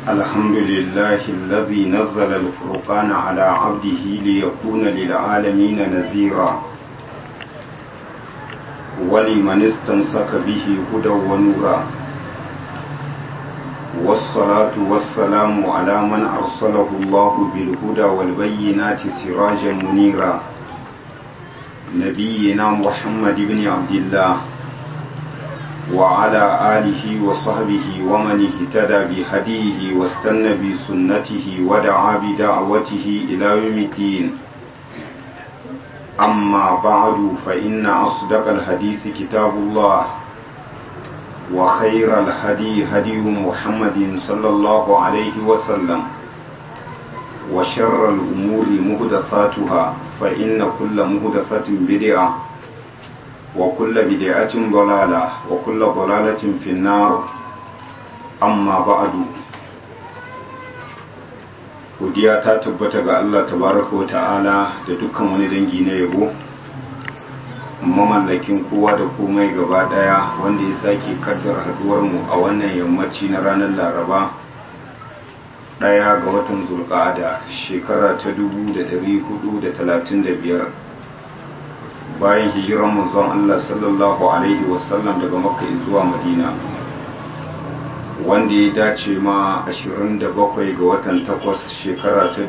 الحمد لله الذي نزل الفرقان على عبده ليكون للعالمين نذيرا ولمن استمسك به هدى ونورا والصلاة والسلام على من أرسله الله بالهدى والبينات سراجا منيرا نبينا محمد بن عبد الله وعلى آله وصحبه ومن اهتدى بهديه واستنى بسنته ودعا بدعوته إلى يوم الدين أما بعد فإن أصدق الحديث كتاب الله وخير الهدي هدي محمد صلى الله عليه وسلم وشر الأمور مهدثاتها فإن كل مهدثة بدعة وكل بدعة ضلالة وكل ضلالة في النار أما بعد godiya ta tabbata ga Allah tabaraka wa ta'ala da dukkan wani dangi na yabo mamallakin kowa da komai gaba daya wanda ya sake kaddar haduwar mu a wannan yammaci na ranar laraba daya ga watan zulqa'ada shekara ta 1435 bayan hijiran manzon Allah sallallahu alaihi wasallam daga makka zuwa madina wanda ya dace ma 27 ga watan 8 shekara ta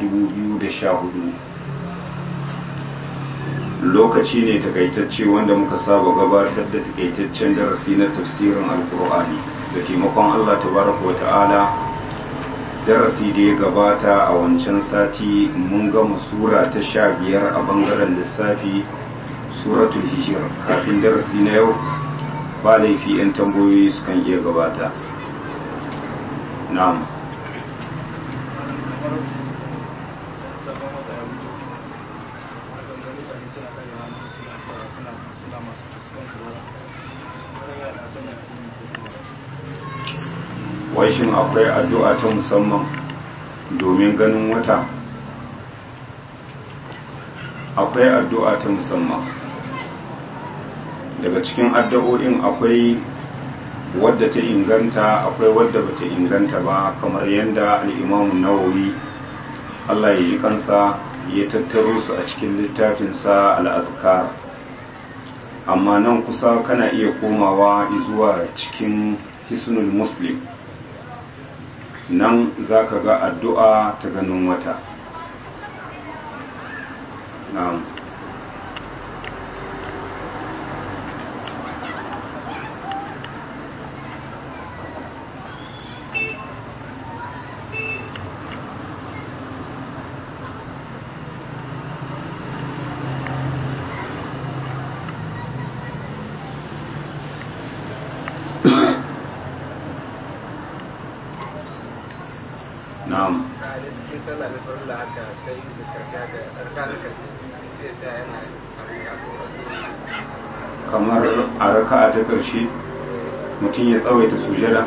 2014 lokaci ne takaitacce wanda muka saba gabatar da takaitaccen darasi na tafsirin alkur'ani da taimakon Allah tabaraka wata'ala darasi da ya gabata a wancan sati mun gama sura ta sha biyar a bangaren lissafi suratul hijir kafin darasi na yau ba laifi 'yan tambayoyi sukan iya gabata na'am wai shin akwai addu'a ta musamman domin ganin wata akwai addu'a ta musamman daga cikin addu'o'in akwai wadda ta inganta akwai wadda bata inganta ba kamar yadda al'imamun nawawi Allah ya ji kansa ya tattaro su a cikin littafinsa al'azkar amma nan kusa kana iya komawa zuwa cikin hisnul muslim nan za ka ga addu'a ta ganin wata na'am na'am kamar a raka'a ta ƙarshe mutum ya tsawaita sujada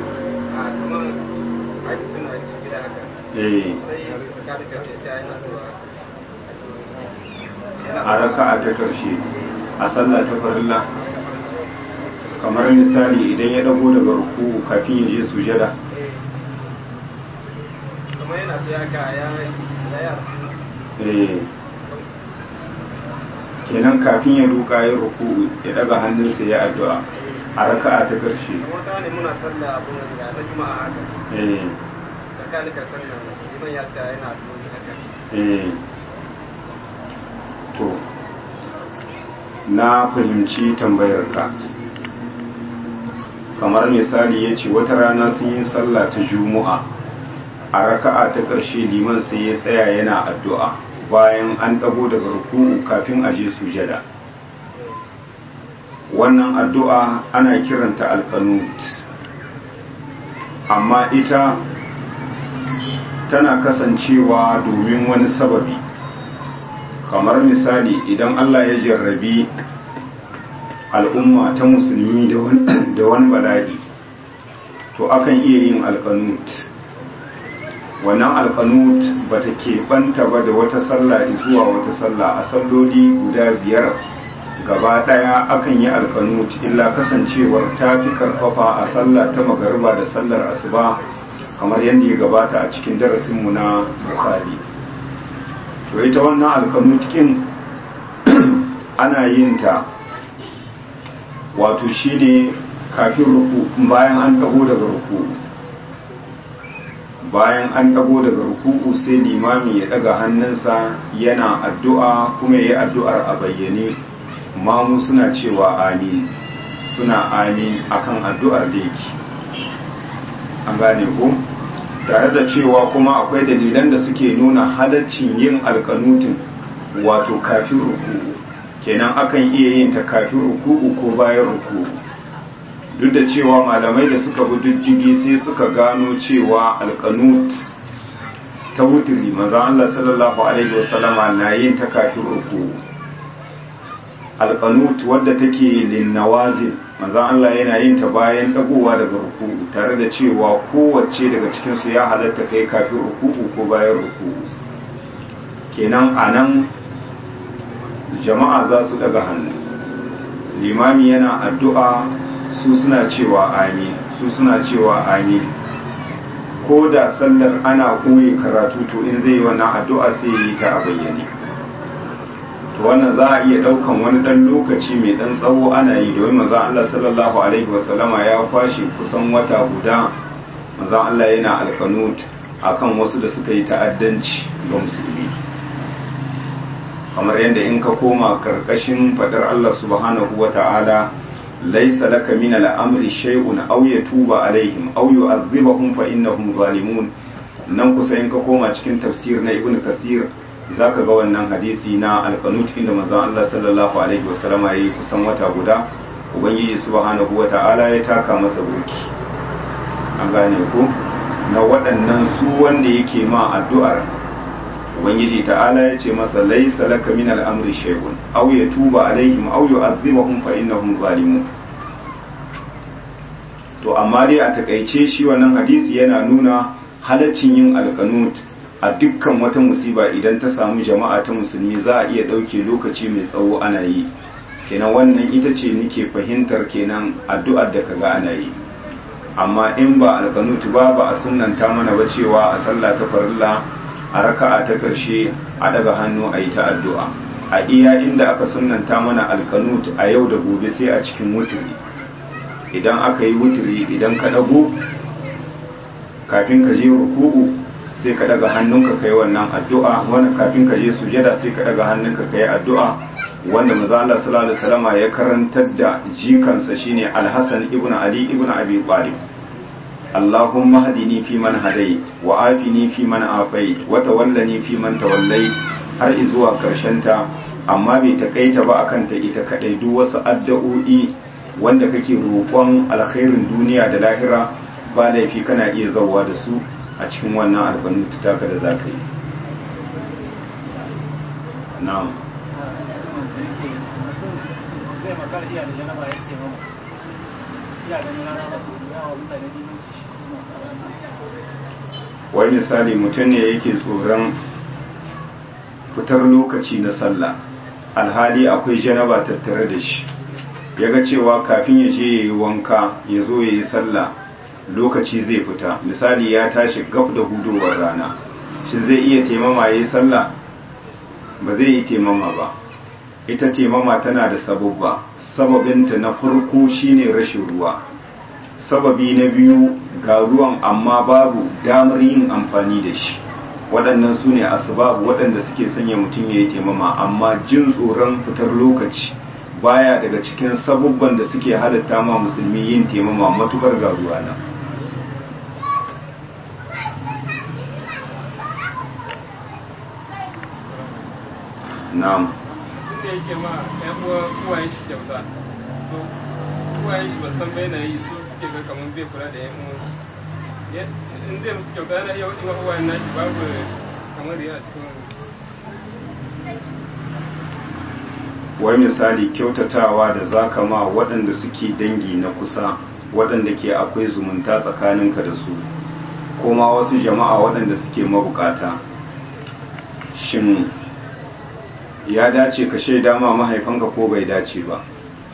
a raka'a ta ƙarshe a sallah ta farilla kamar misali idan ya dago daga ruku kafin ya je sujada kuma yana sai haka ya yara eh kenan kafin ya duka ya ruku ya daga hannunsa ya addu'a a raka'a ta karshe kuma ta ne muna sallah abu da na juma'a haka eh tsakanin sallah liman ya sa yana addu'o'i haka eh to na fahimci tambayarka kamar misali ya ce wata rana sun yi sallah ta juma'a a raka'a ta ƙarshe liman sai ya tsaya yana addu'a bayan an ɗago daga ruku'u kafin a je sujada wannan addu'a ana kiranta alkanut amma ita tana kasancewa domin wani sababi kamar misali idan Allah ya jarrabi al'umma ta musulmi da wani bala'i to akan iya yin alkanut wannan alkanut ba ta keɓanta ba da wata sallah zuwa wata sallah a salloli guda biyar gaba ɗaya akan yi alkanut illa kasancewar ta fi karfafa a sallah ta magariba da sallar asuba kamar yadda ya gabata a cikin darasinmu na bukhari to ita wannan alkanutkin ana yin ta wato shine kafin ruku bayan an dago daga ruku bayan an dago daga ruku'u sai limami ya daga hannunsa yana addu'a kuma ya yi addu'ar a bayyane mamu suna cewa amin suna amin akan addu'ar da yake an gane ku tare da cewa kuma akwai dalilan da suke nuna halaccin yin alkanutin wato kafin ruku'u kenan akan iya yin ta kafin ruku'u ko bayan ruku'u duk da cewa malamai da suka bi diddigi sai suka gano cewa alkanut ta wutiri maza Allah sallallahu alaihi wasallama na yin ta kafin ruku'u alkanut wadda take linnawazin maza Allah yana yin ta bayan dagowa daga ruku'u tare da cewa kowace daga cikin su ya halatta kai kafin ruku'u ko bayan ruku'u kenan anan jama'a za su daga hannu limami yana addu'a su suna cewa amin su suna cewa amin ko da sallar ana koyi karatu to in zai yi wannan addu'a sai yi ta a bayyane to wannan za a iya daukan wani dan lokaci mai dan tsawo ana yi domin manzon Allah sallallahu alaihi wasallama ya fashi kusan wata guda manzon Allah yana alkanut akan wasu da suka yi ta'addanci ga musulmi kamar yadda in ka koma karkashin fadar Allah subhanahu wa ta'ala laisa laka min al'amri shay'un aw yatuba alaihim aw yu'adhibahum fa innahum zalimun nan kusa in ka koma cikin tafsir na ibnu kathir zaka ga wannan hadisi na alqanut inda manzon Allah sallallahu alaihi wasallam yayi kusan wata guda ubangiji subhanahu wa ta'ala ya taka masa burki an gane ko na waɗannan su wanda yake ma addu'ar ubangiji ta'ala ya ce masa laisa laka min al'amri shay'un aw yatuba alaihim aw yu'adhibahum fa innahum zalimun to amma dai a takaice shi wannan hadisi yana nuna halaccin yin alqanut a dukkan wata musiba idan ta samu jama'a ta musulmi za a iya dauke lokaci mai tsawo ana yi kenan wannan ita ce nike fahimtar kenan addu'ar da kaga ana yi amma in ba alqanut ba ba a sunnanta mana ba cewa a sallah ta farilla a raka'a ta ƙarshe a daga hannu a yi ta addu'a a iya inda aka sunanta mana alkanut a yau da gobe sai a cikin wuturi idan aka yi wuturi idan ka dago kafin ka je ruku'u sai ka daga hannunka kai wannan addu'a wanda kafin ka je sujada sai ka daga hannunka kai addu'a wanda manzo Allah sallallahu alaihi wasallama ya karantar da jikansa shine Al-Hasan ibn Ali ibn Abi Talib اللهم اهدني فيمن هديت وعافني فيمن عافيت وتولني فيمن توليت har izuwa ta amma bai takaita ba akan ta ita kadai duk wasu addu'o'i wanda kake roƙon alkhairin duniya da lahira ba laifi kana iya zauwa da su a cikin wannan albanut taka da zaka yi na'am wai misali mutum ne yake tsoron fitar lokaci na sallah alhali akwai janaba tattare da shi ya ga cewa kafin ya je ya yi wanka ya zo ya yi sallah lokaci zai fita misali ya tashi gaf da hudowar rana shi zai iya taimama ya yi sallah ba zai yi taimama ba ita taimama tana da sababba sababinta na farko shine rashin ruwa sababi na biyu ga ruwan amma babu damar yin amfani da shi waɗannan su ne asbabu waɗanda suke sanya mutum ya yi taimama amma jin tsoron fitar lokaci baya daga cikin sabubban da suke halatta ma musulmi yin taimama matukar ga ruwa na na'am inda yake ma ƴan uwa uwayen shi kyauta to uwayen shi ba san bai na yi su suke ga kamar zai kula da ƴan uwansu in zai musu kyauta yana iya waɗin uwayen nashi babu kamar yana cikin wai misali kyautatawa da zaka ma waɗanda suke dangi na kusa waɗanda ke akwai zumunta tsakaninka da su kuma wasu jama'a waɗanda suke mabukata shin ya dace ka shaida ma mahaifanka ko bai dace ba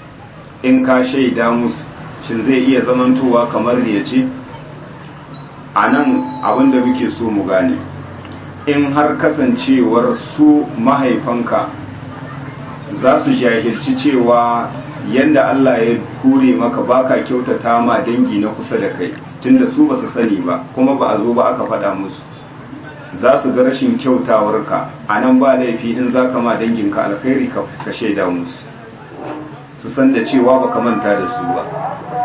in ka shaida musu shin zai iya zamantowa kamar ya ce a nan abinda muke so mu gane in har kasancewar su mahaifanka za su jahilci cewa yanda Allah ya kure maka baka kyautata ma dangi na kusa da kai tunda su ba su sani ba kuma ba a zo ba aka faɗa musu za su ga rashin kyautawarka a nan ba laifi in za ka ma danginka alkhairi ka shaida musu su san da cewa baka manta da su ba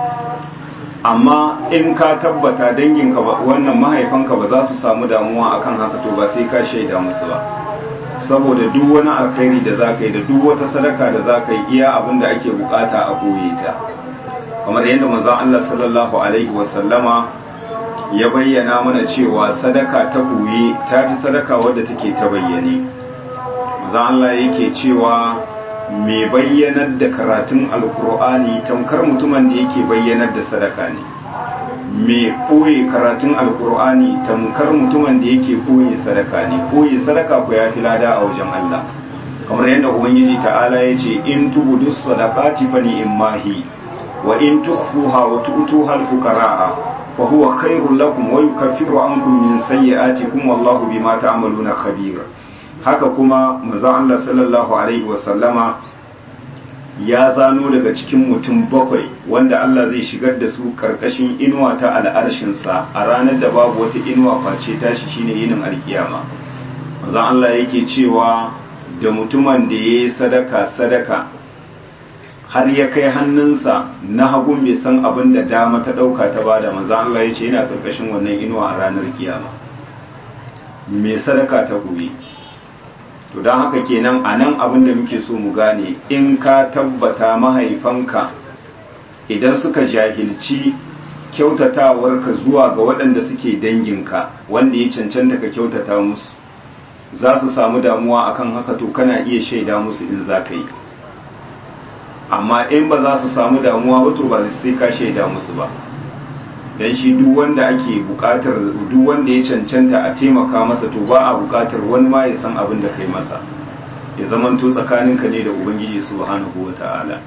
amma in ka tabbata danginka wannan mahaifanka ba za su samu damuwa akan haka to ba sai ka shaida musu ba saboda duk wani alkhairi da za ka yi da duk wata sadaka da za ka yi iya abin da ake bukata a koye ta kamar yadda manzon Allah sallallahu alaihi wasallama ya bayyana mana cewa sadaka ta koye ta fi sadaka wadda take ta bayyane manzon Allah yake cewa mai bayyanar da karatun alkur'ani tamkar mutumin da yake bayyanar da sadaka ne mai ɓoye karatun alkur'ani tamkar mutumin da yake ɓoye sadaka ne ɓoye sadaka ku ya fi lada a wajen Allah kamar yadda ubangiji ta'ala ya ce in tubudu sadaqati fa ni'mahi wa in tukhfuha wa tu'tuha al-fuqara'a fa huwa khairul lakum wa yukaffiru ankum min sayyi'atikum wallahu bima ta'maluna khabir haka kuma manzon Allah sallallahu alaihi wa sallama ya zano daga cikin mutum bakwai wanda Allah zai shigar da su karkashin inuwa ta al'arshinsa a ranar da babu wata inuwa face tashi shine yinin alkiyama manzon Allah yake cewa da mutumin da ya yi sadaka sadaka har ya kai hannunsa na hagun bai san abin da dama ta ɗauka ta bada manzon Allah ya ce yana karkashin wannan inuwa a ranar kiyama mai sadaka ta gobe to don haka kenan a nan abin da muke so mu gane in ka tabbata mahaifanka idan suka jahilci kyautatawarka zuwa ga waɗanda suke danginka wanda ya cancanta ka kyautata musu za su samu damuwa akan haka to kana iya shaida musu in za ka yi amma in ba za su samu damuwa ba to ba sai ka shaida musu ba dan shi duk wanda ake bukatar duk wanda ya cancanta a taimaka masa to ba a bukatar wani ma ya san abin da kai masa ya zamanto tsakaninka ne da ubangiji subhanahu wata'ala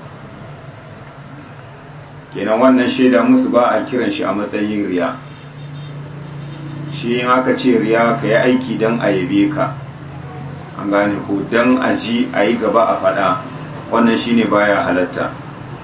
kenan wannan shaida musu ba a kiran shi a matsayin riya shi in aka ce riya ka yi aiki don a yabe ka an gane ko don a ji a yi gaba a faɗa wannan shine baya halatta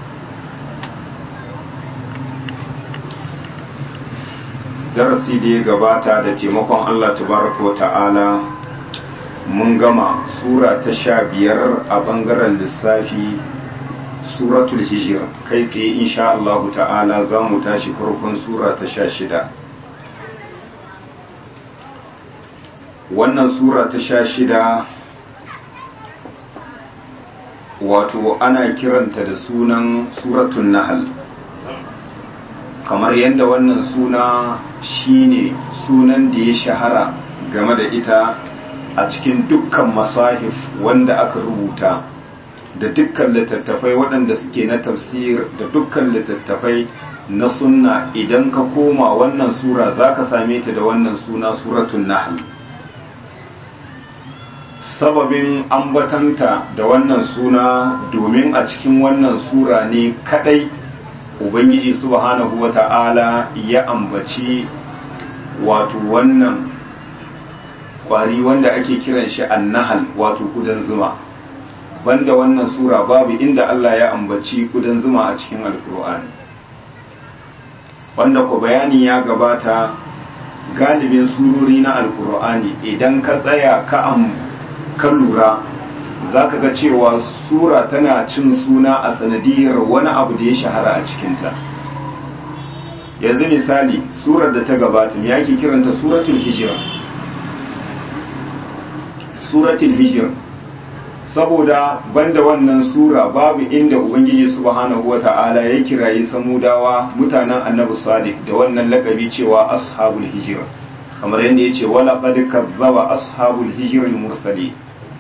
darasi da ya gabata da taimakon Allah tabaraka wa ta'ala mun gama sura ta sha biyar a bangaren lissafi suratul hijir kai tsaye insha Allah ta'ala za mu tashi farkon sura ta sha shida wannan sura ta sha shida wato ana kiranta da sunan suratun nahal kamar yadda wannan suna shine sunan da ya shahara game da ita a cikin dukkan masahif wanda aka rubuta da dukkan littattafai waɗanda suke na tafsir da dukkan littattafai na sunna idan ka koma wannan sura za ka same ta da wannan suna suratun nahl sababin ambatanta da wannan suna domin a cikin wannan sura ne kadai ubangiji subhanahu wata'ala ya ambaci wato wannan kwari wanda ake kiran shi annahal wato kudan zuma banda wannan sura babu inda Allah ya ambaci kudan zuma a cikin alkur'ani wanda ku bayani ya gabata galibin surori na alkur'ani idan ka tsaya ka am ka lura za ka ga cewa sura tana cin suna a sanadiyar wani abu da ya shahara a cikinta yanzu misali surar da ta gabata ya ke kiranta suratul hijira suratul hijira saboda banda wannan sura babu inda ubangiji subhanahu wata'ala ya kirayi samudawa mutanen annabi salih da wannan lakabi cewa ashabul hijira kamar yadda ya ce wala qad kazzaba ashabul hijra al-mursalin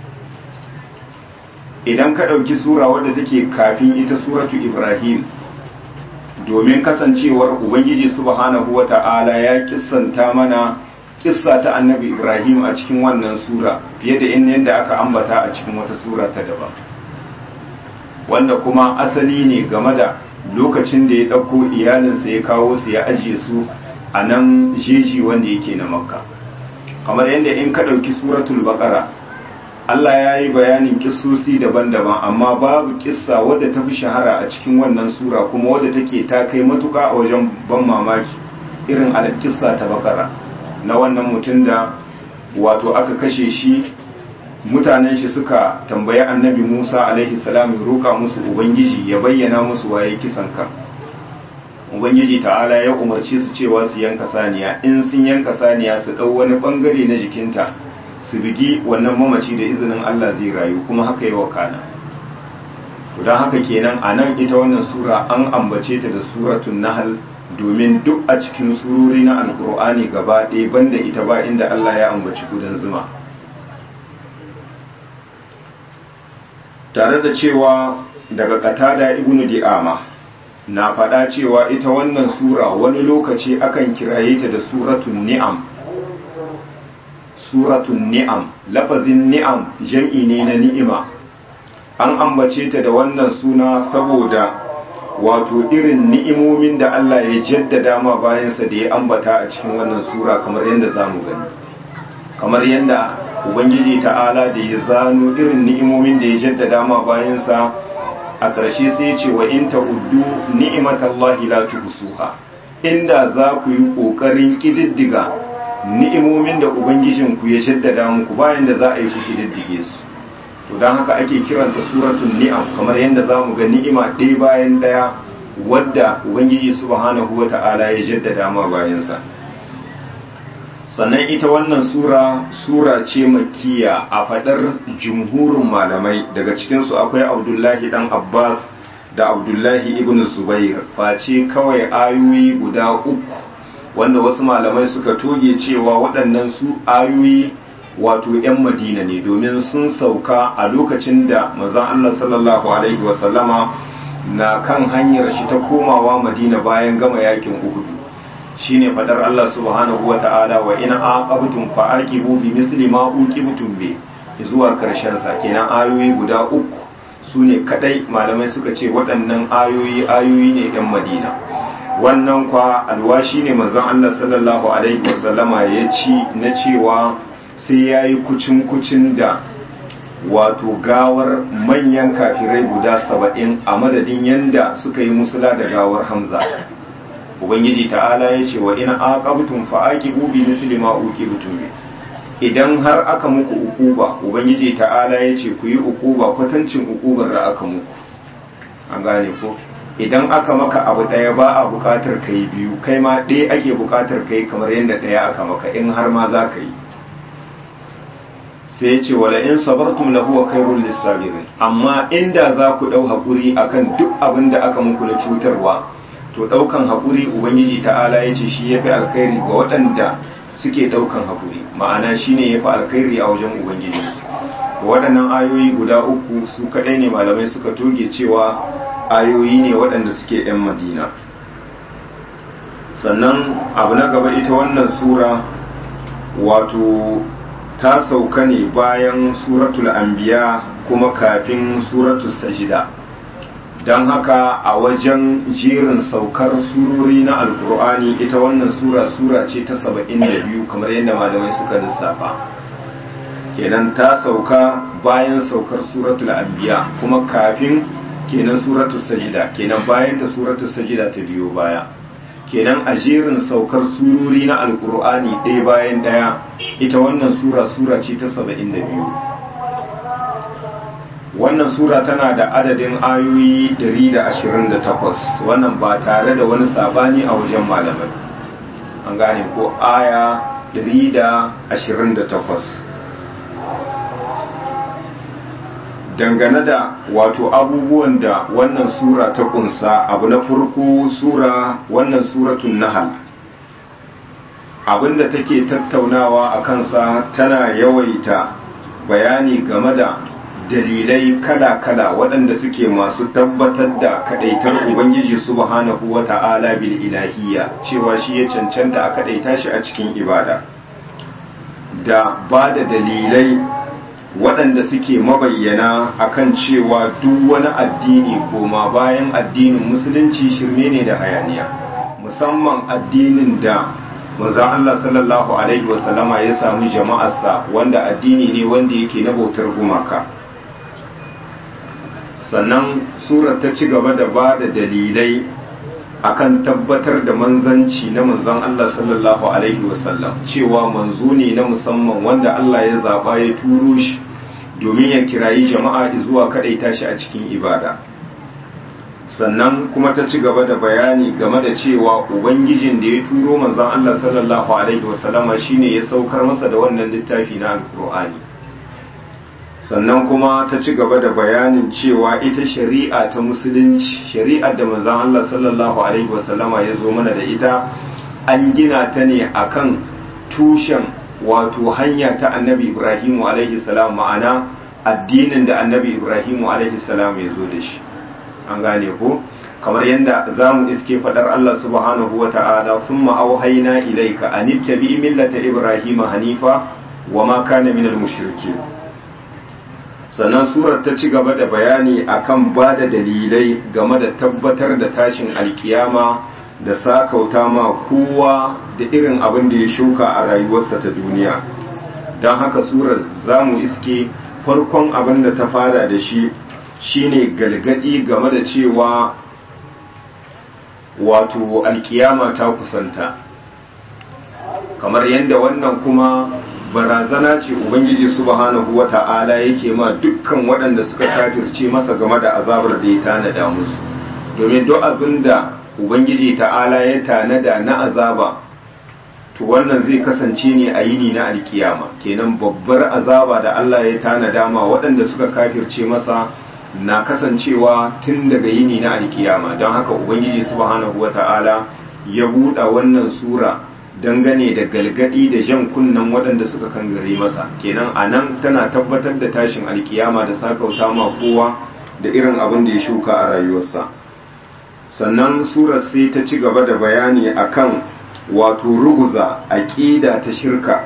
idan ka ɗauki sura wadda take kafin ita suratu ibrahim domin kasancewar ubangiji subhanahu wa ta'ala ya kissanta mana kissa ta annabi ibrahim a cikin wannan sura fiye da in yadda aka ambata a cikin wata sura ta daban wanda kuma asali ne game da lokacin da ya ɗauko iyalinsa ya kawo su ya ajiye su a nan jeji wanda yake na makka kamar yadda in ka ɗauki suratul baƙara Allah ya yi bayanin kissosi daban-daban amma babu kissa wadda ta fi shahara a cikin wannan sura kuma wadda take ta kai matuka a wajen ban mamaki irin kissa ta bakara na wannan mutum da wato aka kashe shi mutanen shi suka tambayi annabi musa alaihi salam ya roƙa musu ubangiji ya bayyana musu waye kisan kan ubangiji ta'ala ya umarci su cewa su yanka saniya in sun yanka saniya su ɗau wani ɓangare na jikinta su bigi wannan mamaci da izinin Allah zai rayu kuma haka yi wakana don haka kenan a nan ita wannan sura an ambace ta da suratun nahal domin duk a cikin surori na alkur'ani gaba ɗaya banda ita ba inda Allah ya ambaci gudan zuma tare da cewa daga katada ibnu di'ama na faɗa cewa ita wannan sura wani lokaci akan kiraye ta da suratun ni'am suratun ni'am lafazin ni'am jam'i ne na ni'ima an ambace ta da wannan suna saboda wato irin ni'imomin da Allah ya jaddada ma bayansa da ya ambata a cikin wannan sura kamar yadda za mu gani kamar yadda ubangiji ta'ala da ya zano irin ni'imomin da ya jaddada ma bayansa a ƙarshe sai ce wa in ta'uddu ni'imatallahi la tuhsuha inda za ku yi ƙoƙarin ƙididdiga ni'imomin da ubangijinku ya jaddada muku bayan da za a yi ku ƙididdige su to don haka ake kiranta suratun ni'am kamar yadda za mu ga ni'ima ɗaya bayan ɗaya wadda ubangiji subhanahu wa ta'ala ya jaddada ma bayansa sannan ita wannan sura sura ce makiya a faɗar jumhurin malamai daga cikinsu akwai abdullahi dan abbas da abdullahi ibn zubair face kawai ayoyi guda uku wanda wasu malamai suka toge cewa waɗannan su ayoyi wato 'yan madina ne domin sun sauka a lokacin da mazan Allah sallallahu Alaihi wasallama na kan hanyar shi ta komawa madina bayan gama yakin uhudu shine fadar Allah subhanahu wa ta'ala wa ina aqabtum fa aqibu bi misli ma uqibtum bi zuwa karshen sa kenan ayoyi guda uku sune kadai malamai suka ce waɗannan ayoyi ayoyi ne 'yan madina wannan kwa alwashi ne manzon Allah sallallahu alaihi wasallama ya ci na cewa sai ya yi kucin-kucin da wato gawar manyan kafirai guda saba'in a madadin yanda suka yi musula da gawar hamza ubangiji ta'ala ya ce wa ina aqabtum fa aqibu bi mithli ma uqibtum bi idan har aka muku ukuba ubangiji ta'ala ya ce ku yi ukuba kwatancin ukubar da aka muku an gane ko idan aka maka abu ɗaya ba a buƙatar kai biyu kai ma ɗaya ake buƙatar kai kamar yadda ɗaya aka maka in har ma za ka yi sai ce wala in sabartum lahu wa khairul lisabirin amma inda za ku dau hakuri akan duk abin da aka muku na cutarwa to daukan hakuri ubangiji ta'ala yace shi yafi alkhairi ga waɗanda suke daukan hakuri ma'ana shine yafi alkhairi a wajen ubangiji to waɗannan ayoyi guda uku su kadai ne malamai suka toge cewa ayoyi ne waɗanda suke yan madina sannan abu na gaba ita wannan sura wato ta sauka ne bayan suratul anbiya kuma kafin suratul sajida don haka a wajen jerin saukar surori na alkur'ani ita wannan sura sura ce ta saba'in da biyu kamar yadda malamai suka lissafa kenan ta sauka bayan saukar suratul anbiya kuma kafin kenan suratul sajida kenan bayan ta suratul sajida ta biyo baya kenan a jerin saukar surori na alkur'ani ɗaya bayan ɗaya ita wannan sura sura ce ta saba'in da biyu wannan sura tana da adadin ayoyi 128 wannan ba tare da wani sabani a wajen malamai an gane ko aya 128 dangane da wato abubuwan da wannan sura ta kunsa abu na farko sura wannan suratun nahal abinda take tattaunawa a kansa tana yawaita bayani game da dalilai kala-kala waɗanda suke masu tabbatar da kaɗaitar ubangiji subhanahu wa ta'ala bil ilahiyya cewa shi ya cancanta a kaɗaita shi a cikin ibada da ba da dalilai waɗanda suke mabayyana akan cewa duk wani addini koma bayan addinin musulunci shirme ne da hayaniya musamman addinin da manzon Allah sallallahu alaihi wasallama ya samu jama'arsa wanda addini ne wanda yake na bautar gumaka sannan surar ta ci gaba da ba da dalilai akan tabbatar da manzanci na manzon Allah sallallahu alaihi wasallam cewa manzo ne na musamman wanda Allah ya zaba ya turo shi domin ya kirayi jama'a zuwa kadaita shi a cikin ibada sannan kuma ta ci gaba da bayani game da cewa ubangijin da ya turo manzon Allah sallallahu alaihi wasallama shine ya saukar masa da wannan littafi na alkur'ani sannan kuma ta ci gaba da bayanin cewa ita shari'a ta musulunci shari'ar da manzon Allah sallallahu alaihi wasallama ya zo mana da ita an gina ta ne akan tushen wato hanya ta annabi Ibrahimu alaihi salam ma'ana addinin da annabi Ibrahimu alaihi salam ya zo da shi an gane ko kamar yadda za mu iske fadar Allah subhanahu wa ta'ala sun ma'auhaina ilaika an ittabi millata Ibrahim hanifa wa ma kana minal mushriki sannan surar ta ci gaba da bayani akan ba da dalilai game da tabbatar da tashin alkiyama da sakauta ma kowa da irin abin da ya shuka a rayuwarsa ta duniya don haka surar za mu iske farkon abin da ta fara da shi shine galgadi game da cewa wato alkiyama ta kusanta kamar yadda wannan kuma barazana ce ubangiji subhanahu wata'ala yake ma dukkan waɗanda suka kafirce masa game da azabar da ya tanada musu domin duk abin da ubangiji ta'ala ya tanada na azaba to wannan zai kasance ne a yini na alkiyama kenan babbar azaba da Allah ya tanada ma waɗanda suka kafirce masa na kasancewa tun daga yini na alkiyama don haka ubangiji subhanahu wata'ala ya buɗa wannan sura dangane da galgadi da jan kunnen waɗanda suka kangare masa kenan a nan tana tabbatar da tashin alkiyama da sakauta ma kowa da irin abin da ya shuka a rayuwarsa sannan surar sai ta ci gaba da bayani akan wato ruguza aƙida ta shirka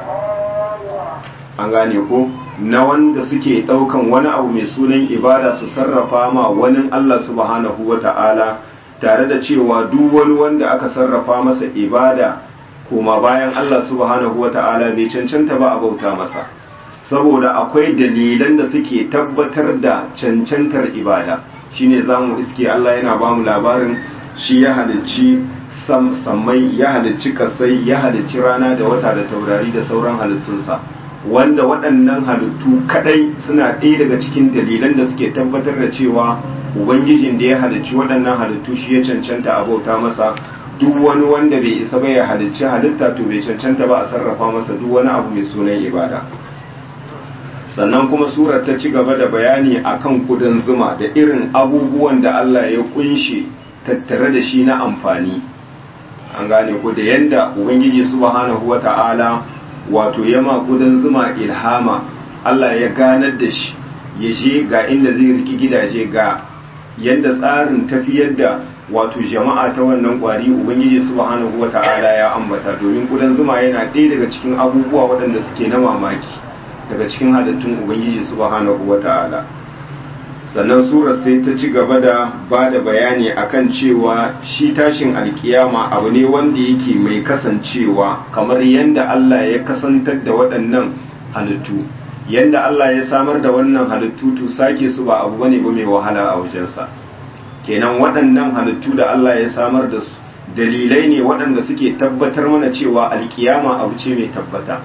an gane ko na wanda suke ɗaukan wani abu mai sunan ibada su sarrafa ma wani Allah subhanahu wa ta'ala tare da cewa duk wani wanda aka sarrafa masa ibada koma bayan Allah subhanahu wa ta'ala bai cancanta ba a bauta masa saboda akwai dalilan da suke tabbatar da cancantar ibada shine zamu iske Allah yana ba mu labarin shi ya halicci sammai ya halicci kasai ya halicci rana da wata da taurari da sauran halittunsa wanda waɗannan halittu kadai suna ɗaya daga cikin dalilan da suke tabbatar da cewa ubangijin da ya halicci waɗannan halittu shi ya cancanta a bauta masa duk wani wanda bai isa ba ya halicci halitta to bai cancanta ba a sarrafa masa duk wani abu mai sunan ibada sannan kuma surar ta ci gaba da bayani akan kudan zuma da irin abubuwan da Allah ya kunshe tattare da shi na amfani an gane ku da yanda ubangiji subhanahu wata'ala wato yama kudan zuma ilhama Allah ya ganar da shi ya je ga inda zai riki gidaje ga yanda tsarin tafiyar da wato jama'a ta wannan kwari ubangiji subhanahu wata'ala ya ambata domin kudan zuma yana ɗaya daga cikin abubuwa waɗanda suke na mamaki daga cikin halittun ubangiji subhanahu wata'ala sannan surar sai ta ci gaba da ba da bayani akan cewa shi tashin alkiyama abu ne wanda yake mai kasancewa kamar yadda Allah ya kasantar da waɗannan halittu yadda Allah ya samar da wannan halittu to sake su ba abu bane ba mai wahala a wajensa kenan waɗannan halittu da Allah ya samar da su dalilai ne waɗanda suke tabbatar mana cewa alkiyama abu ce mai tabbata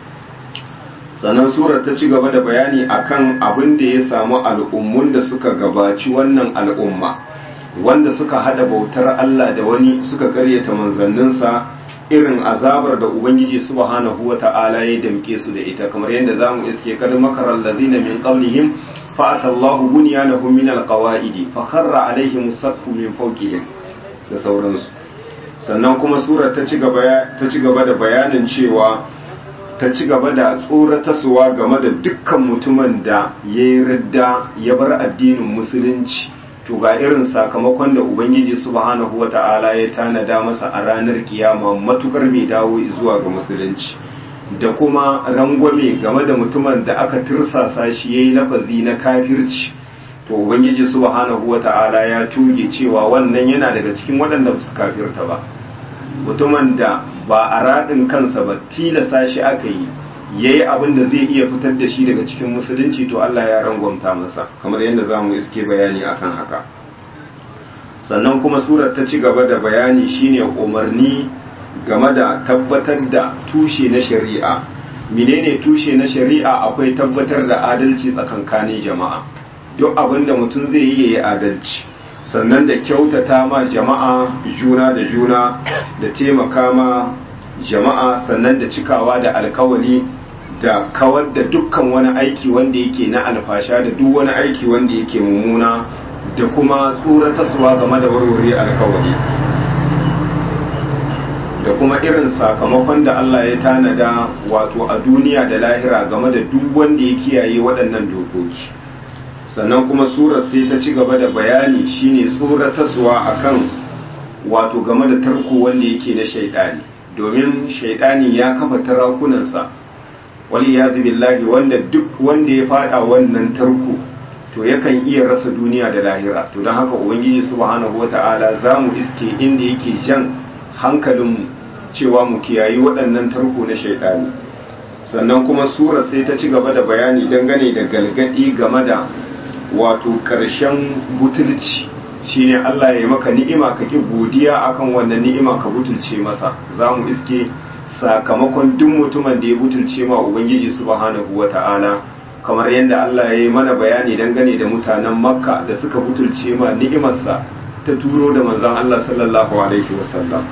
sannan surar ta ci gaba da bayani akan abin da ya samu al'ummun da suka gabaci wannan al'umma wanda suka hada bautar Allah da wani suka karyata manzanninsa irin azabar da ubangiji subhanahu wata'ala ya damke su da ita kamar yadda zamu iske kad makaral ladina min qablihim fa atallahu bunyanahum min alqawaidi fa kharra alaihim sakku min fawqihim da sauransu sannan kuma surar ta ci gaba ta ci gaba da bayanin cewa ta ci gaba da tsoratarsuwa game da dukkan mutumin da ya yi radda ya bar addinin musulunci to ga irin sakamakon da ubangiji subhanahu wata'ala ya tanada masa a ranar kiyama matukar mai dawo zuwa ga musulunci da kuma rangwame game da mutumin da aka tirsasa shi yayi lafazi na kafirci to ubangiji subhanahu wata'ala ya tuge cewa wannan yana daga cikin waɗanda su kafirta ba mutumin da ba a raɗin kansa ba tilasa shi aka yi ya yi abin da zai iya fitar da shi daga cikin musulunci to Allah ya rangwamta masa kamar yadda za mu iske bayani akan haka sannan kuma surar ta ci gaba da bayani shine umarni game da tabbatar da tushe na shari'a menene tushe na shari'a akwai tabbatar da adalci tsakankanin jama'a duk abin da mutum zai yi ya adalci sannan da kyautata ma jama'a juna da juna da taimaka ma jama'a sannan da cikawa da alkawali da kawar da dukkan wani aiki wanda yake na alfasha da duk wani aiki wanda yake mummuna da kuma tsoratarwa game da warware alkawali da kuma irin sakamakon da Allah ya tanada wato a duniya da lahira game da duk wanda ya kiyaye waɗannan dokoki sannan kuma surar sai ta ci gaba da bayani shine tsoratarwa akan wato game da tarko wanda yake na shaidani domin shaidani ya kafa tarakunansa wali ya billahi wanda duk wanda ya fada wannan tarko to yakan iya rasa duniya da lahira to don haka ubangiji subhanahu wata'ala za mu iske inda yake jan hankalinmu cewa mu kiyayi waɗannan tarko na shaidani sannan kuma surar sai ta ci gaba da bayani dangane da galgadi game da wato ƙarshen butulci shine Allah ya maka ni'ima ka ki godiya akan wannan ni'ima ka butulce masa za mu iske sakamakon duk mutumin da ya butulce ma ubangiji subhanahu wata'ala kamar yadda Allah ya yi mana bayani dangane da mutanen makka da suka butulce ma ni'imarsa ta turo da manzon Allah sallallahu alaihi wasallam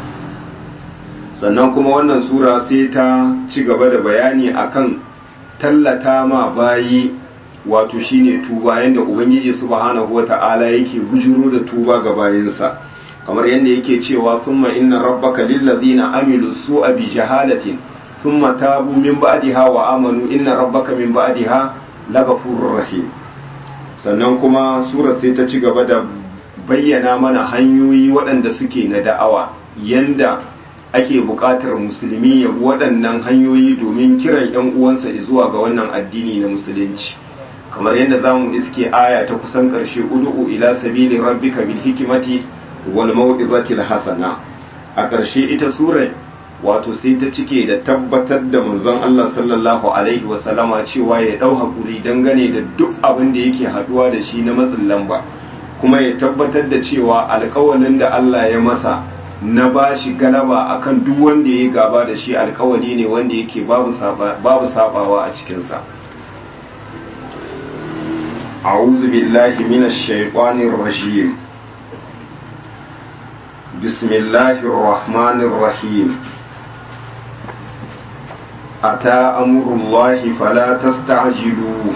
sannan kuma wannan sura sai ta ci gaba da bayani akan tallata ma bayi wato shine tuba yanda ubangiji subhanahu wata'ala yake bujuro da tuba ga bayinsa kamar yadda yake cewa thumma inna rabbaka lillazina amilu su'a bi jahalatin thumma tabu min ba'daha wa amanu inna rabbaka min ba'daha laghafurur rahim sannan kuma surar sai ta ci gaba da bayyana mana hanyoyi waɗanda suke na da'awa yanda ake buƙatar musulmi ya bi waɗannan hanyoyi domin kiran 'yan uwansa zuwa ga wannan addini na musulunci kamar yadda za mu iske aya ta kusan ƙarshe udu'u ila sabili rabbika bil hikimati wal mau'izati hasana a ƙarshe ita surar wato sai ta cike da tabbatar da manzon Allah sallallahu alaihi wa sallama cewa ya dau hakuri dangane da duk abin da yake haduwa da shi na matsin lamba kuma ya tabbatar da cewa alƙawalin da Allah ya masa na bashi galaba akan duk wanda ya gaba da shi alƙawali ne wanda yake babu babu sabawa a cikinsa sa أعوذ بالله من الشيطان الرجيم بسم الله الرحمن الرحيم أتى أمر الله فلا تستعجلوه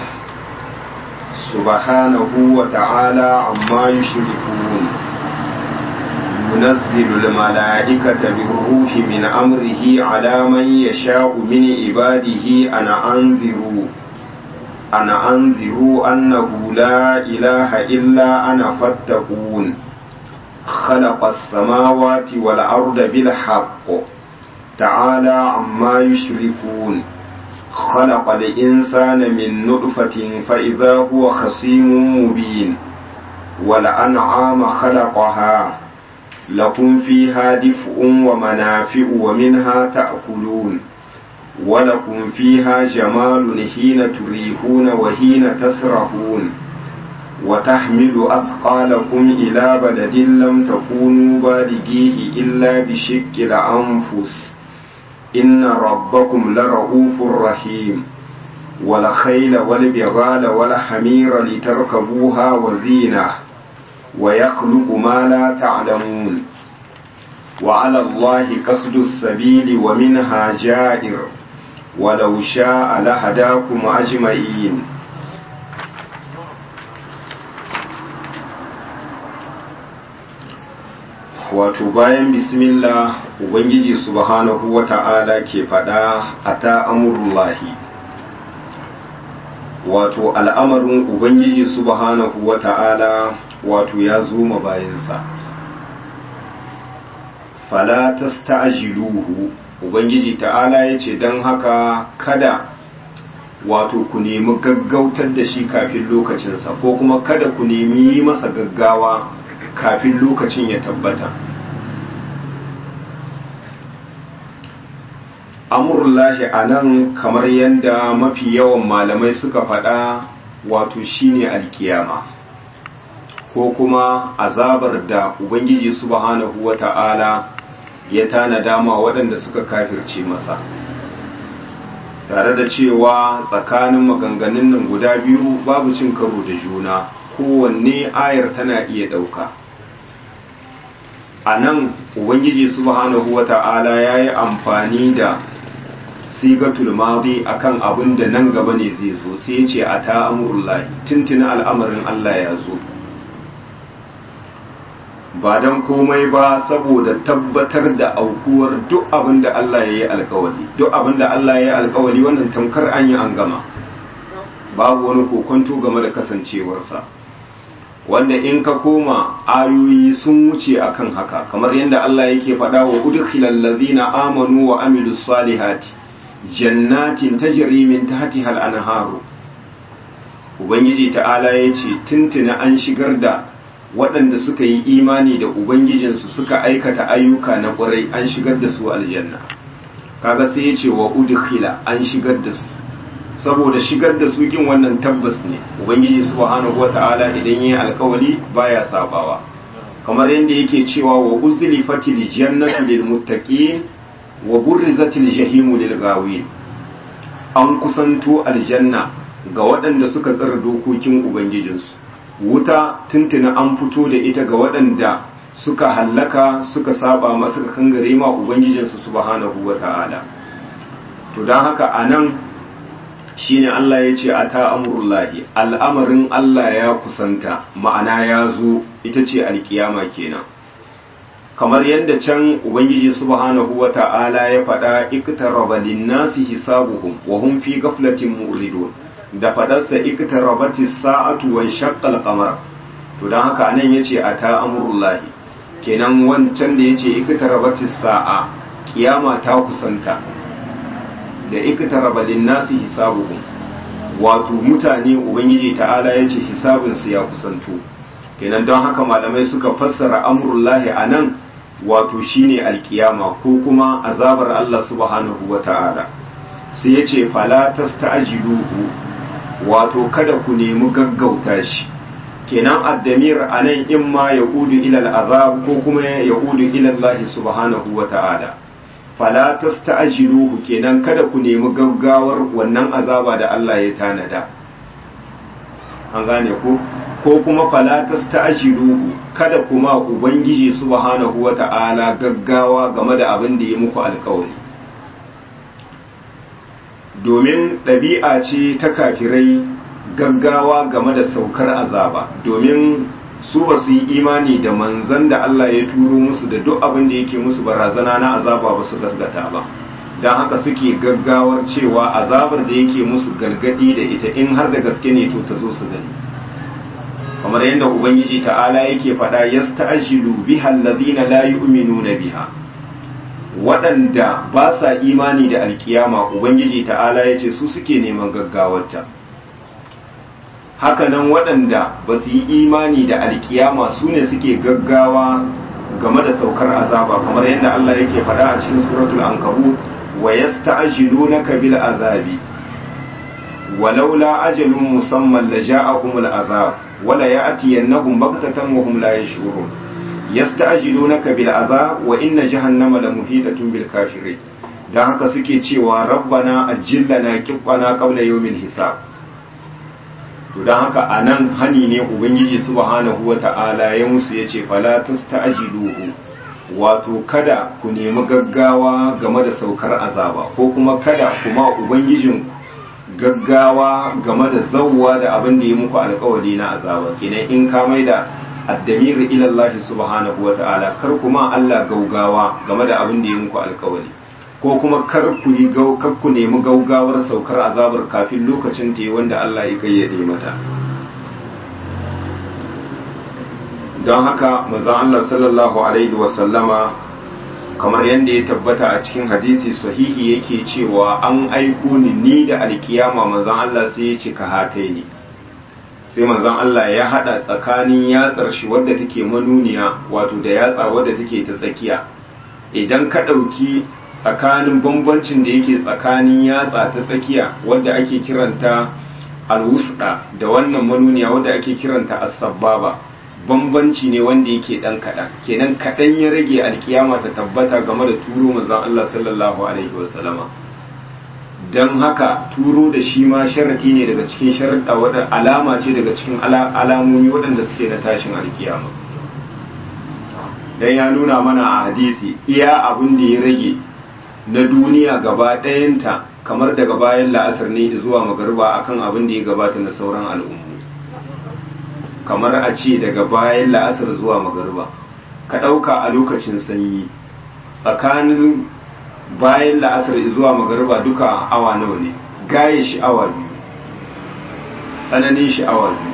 سبحانه وتعالى عما يشركون ينزل الملائكة بالروح من أمره على من يشاء من عباده أنا أنذروا أنا أنذروا أنه لا إله إلا أنا فاتقون خلق السماوات والأرض بالحق تعالى عما يشركون خلق الإنسان من نطفة فإذا هو خصيم مبين والأنعام خلقها لكم فيها دفء ومنافع ومنها تأكلون ولكم فيها جمال حين تريحون وحين تسرحون وتحمل أثقالكم إلى بلد لم تكونوا بالغيه إلا بشق الأنفس إن ربكم لرؤوف رحيم والخيل والبغال والحمير لتركبوها وزينة ويخلق ما لا تعلمون وعلى الله قصد السبيل ومنها جائر ولو شاء لهداكم أجمعين wato bayan bismillah ubangiji subhanahu wata'ala ke faɗa a ta amurullahi wato al'amarin ubangiji subhanahu wata'ala wato ya zoma bayansa fala tasta'jiluhu ubangiji ta'ala yace dan haka kada wato ku nemi gaggautar da shi kafin lokacinsa ko kuma kada ku nemi yi masa gaggawa kafin lokacin ya tabbata amurullahi a nan kamar yadda mafi yawan malamai suka faɗa wato shine alkiyama ko kuma azabar da ubangiji subhanahu wata'ala ya tana dama waɗanda suka kafirce masa tare da cewa tsakanin maganganun nan guda biyu babu cin karo da juna kowanne ayar tana iya ɗauka a nan ubangiji subhanahu wata'ala ya yi amfani da sigatul madi akan abin da nan gaba ne zai zo sai ce a ta amurullahi tuntuna al'amarin Allah ya zo ba don komai ba saboda tabbatar da aukuwar duk abin da Allah ya yi alkawali duk abin da Allah ya yi alkawali wannan tamkar an yi an gama babu wani kokonto game da kasancewarsa wanda in ka koma ayoyi sun wuce akan haka kamar yadda Allah yake faɗa wa udkhilal ladzina amanu wa amilus salihati jannatin tajri min tahtiha al-anharu ubangiji ta'ala yace tuntuna an shigar da waɗanda suka yi imani da ubangijinsu suka aikata ayyuka na ƙwarai an shigar da su aljanna kaga sai yace wa udkhila an shigar da su saboda shigar da su kin wannan tabbas ne ubangiji subhanahu wata'ala idan yayi alkawali baya sabawa kamar yadda yake cewa wa uzlifatil jannatu lil muttaqin wa burrizatil jahimu lil gawin an kusanto aljanna ga waɗanda suka tsara dokokin ubangijinsu wuta tuntuna an fito da ita ga waɗanda suka hallaka suka saba masa suka kangare ma ubangijinsu subhanahu wata'ala to don haka anan shine Allah ya ce a ta amurullahi al'amarin Allah ya kusanta ma'ana ya zo ita ce alkiyama kenan kamar yadda can ubangiji subhanahu wa ta'ala ya faɗa iktaraba linnasi hisabuhum wa hum fi ghaflatin mu'ridun da faɗarsa iktarabati sa'atu wa shaqqal qamar to dan haka anan yace a ta amurullahi kenan wancan da yace iktarabati sa'a kiyama ta kusanta da iktaraba linnasi hisabuhum wato mutane ubangiji ta'ala yace hisabin su ya kusanto kenan don haka malamai suka fassara amrullahi anan wato shine alkiyama ko kuma azabar Allah subhanahu wata'ala sai yace fala tasta'jiluhu wato kada ku nemi gaggauta shi kenan addamir anan imma yaqudu ila al'azab ko kuma yaqudu ila Allah subhanahu wata'ala fala tasta'jiluhu kenan kada ku nemi gaggawar wannan azaba da Allah ya tanada an gane ku ko kuma fala tasta'jiluhu kada kuma ubangiji subhanahu wata'ala gaggawa game da abin da ya muku alƙawari domin ɗabi'a ce ta kafirai gaggawa game da saukar azaba domin su ba su yi imani da manzan da Allah ya turo musu da duk abin da yake musu barazana na azaba ba su gasgata ba don haka suke gaggawar cewa azabar da yake musu galgadi da ita in har da gaske ne to ta zo su gani kamar yadda ubangiji ta'ala yake faɗa yasta'jilu biha alladhina la yu'minuna biha waɗanda ba sa imani da alkiyama ubangiji ta'ala yace su suke neman gaggawarta hakanan waɗanda ba su yi imani da alkiyama su ne suke gaggawa game da saukar azaba kamar yadda Allah yake faɗa a cikin suratul ankabut wa yasta'jilunaka bil azabi walaula ajalun musamman la ja'akumul azab wala ya'tiyannahum baghtatan wa hum la yash'urun yasta'jilunaka bil azab wa inna jahannama la muhitatun bil kafirin dan haka suke cewa rabbana ajillana qibbana qabla yawmil hisab to don haka a nan hani ne ubangiji subhanahu wa ta'ala ya musu ya ce falatus ta'ajiluhu wato kada ku nemi gaggawa game da saukar azaba ko kuma kada kuma ubangijin gaggawa game da zawwa da abin da ya muku alkawari na azaba kenan in ka mai da addamir ila Allah subhanahu wa ta'ala kar kuma Allah gaugawa game da abin da ya muku alkawari ko kuma kar ku yi kar ku nemi gaugawar saukar azabar kafin lokacin ta wanda Allah ya kayyade mata don haka manzon Allah sallallahu alaihi wa sallama kamar yadda ya tabbata a cikin hadisi sahihi yake cewa an aiko ni ni da alkiyama manzon Allah sai ya ce ka hatai ni sai manzon Allah ya hada tsakanin yatsar shi wadda take manuniya wato da yatsa wadda take ta tsakiya idan ka ɗauki tsakanin bambancin da yake tsakanin yatsa ta tsakiya wadda ake kiranta alwusda da wannan manuniya wadda ake kiranta as-sabbaba bambanci ne wanda yake dan kaɗan kenan kaɗan ya rage alkiyama ta tabbata game da turo manzon Allah sallallahu alaihi wasallama don haka turo da shi ma sharaɗi ne daga cikin sharaɗa wadda alama ce daga cikin alamomi waɗanda suke na tashin alkiyama dan ya nuna mana a hadisi iya abin da ya rage na duniya gaba ɗayanta kamar daga bayan la'asar ne zuwa magariba akan abin da ya gabata na sauran al'ummu kamar a ce daga bayan la'asar zuwa magariba ka ɗauka a lokacin sanyi tsakanin bayan la'asar zuwa magariba duka awa nawa ne gaye shi awa biyu tsananin shi awa biyu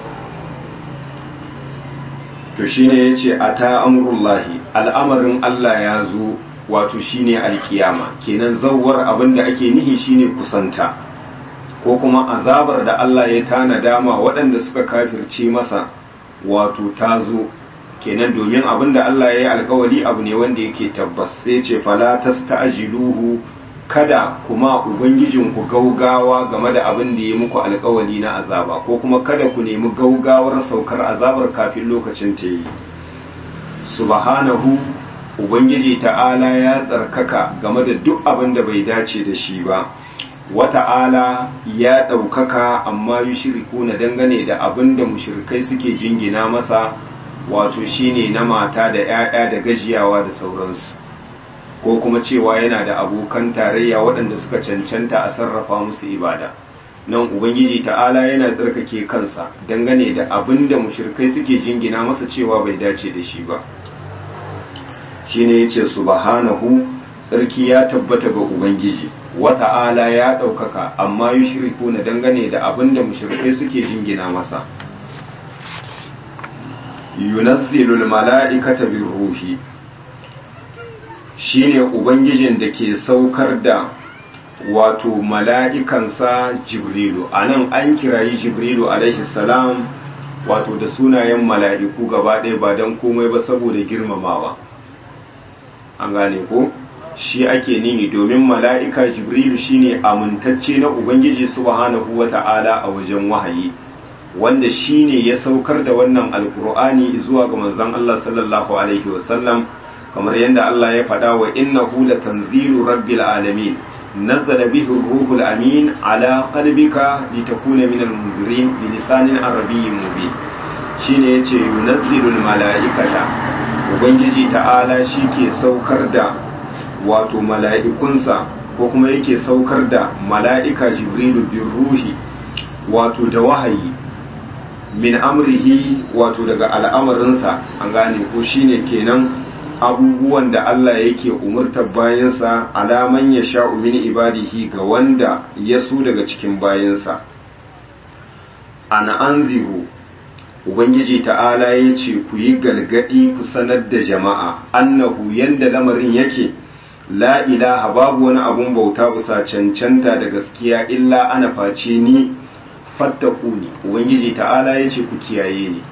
to shine ya ce a ta amurullahi al'amarin Allah ya zo wato shine alkiyama kenan zawar abin da ake nihi shine kusanta ko kuma azabar da Allah ya tana dama waɗanda suka kafirce masa wato ta zo kenan domin abin da Allah ya yi alkawari abu ne wanda yake tabbas sai ce fala tasta'jiluhu kada kuma ubangijinku gaugawa game da abin da ya muku alkawari na azaba ko kuma kada ku nemi gaugawar saukar azabar kafin lokacin ta yi subhanahu ubangiji ta'ala ya tsarkaka game da duk abin da bai dace da shi ba wata'ala ya ɗaukaka amma yi shiriku na dangane da abin da mushrikai suke jingina masa wato shine na mata da 'ya'ya da gajiyawa da sauransu ko kuma cewa yana da abokan tarayya waɗanda suka cancanta a sarrafa musu ibada nan ubangiji ta'ala yana tsarkake kansa dangane da abin da mushrikai suke jingina masa cewa bai dace da shi ba shine yace subhanahu tsarki ya tabbata ga ubangiji wata'ala ya ɗaukaka amma yushriku na dangane da abin da mushrikai suke jingina masa yunazzilul mala'ikata bir ruhi shine ubangijin da ke saukar da wato mala'ikansa jibrilu anan an kirayi jibrilu alaihi salam wato da sunayen mala'iku gaba ɗaya ba don komai ba saboda girmamawa an gane ko shi ake nini domin mala'ika jibrilu shine amintacce na ubangiji subhanahu wata'ala a wajen wahayi wanda shine ya saukar da wannan alkur'ani zuwa ga manzon Allah sallallahu alaihi wasallam kamar yadda Allah ya faɗa wa innahu latanzilu rabbil alamin nazzala bihi ruhul amin ala qalbika litakuna minal munzirin bi lisanin arabiyyin mubin shine yace yunazzilul mala'ikata ubangiji ta'ala shi ke saukar da wato mala'ikunsa ko kuma yake saukar da mala'ika jibrilu bin ruhi wato da wahayi min amrihi wato daga al'amarinsa an gane ko shine kenan abubuwan da Allah yake umurtar bayansa alaman ya sha'u min ibadihi ga wanda ya so daga cikin bayansa ana anzihu ubangiji ta'ala ya ce ku yi galgadi ku sanar da jama'a annahu yanda lamarin yake la ilaha babu wani abun bauta bisa cancanta da gaskiya illa ana face ni fattakuni ubangiji ta'ala ya ce ku kiyaye ni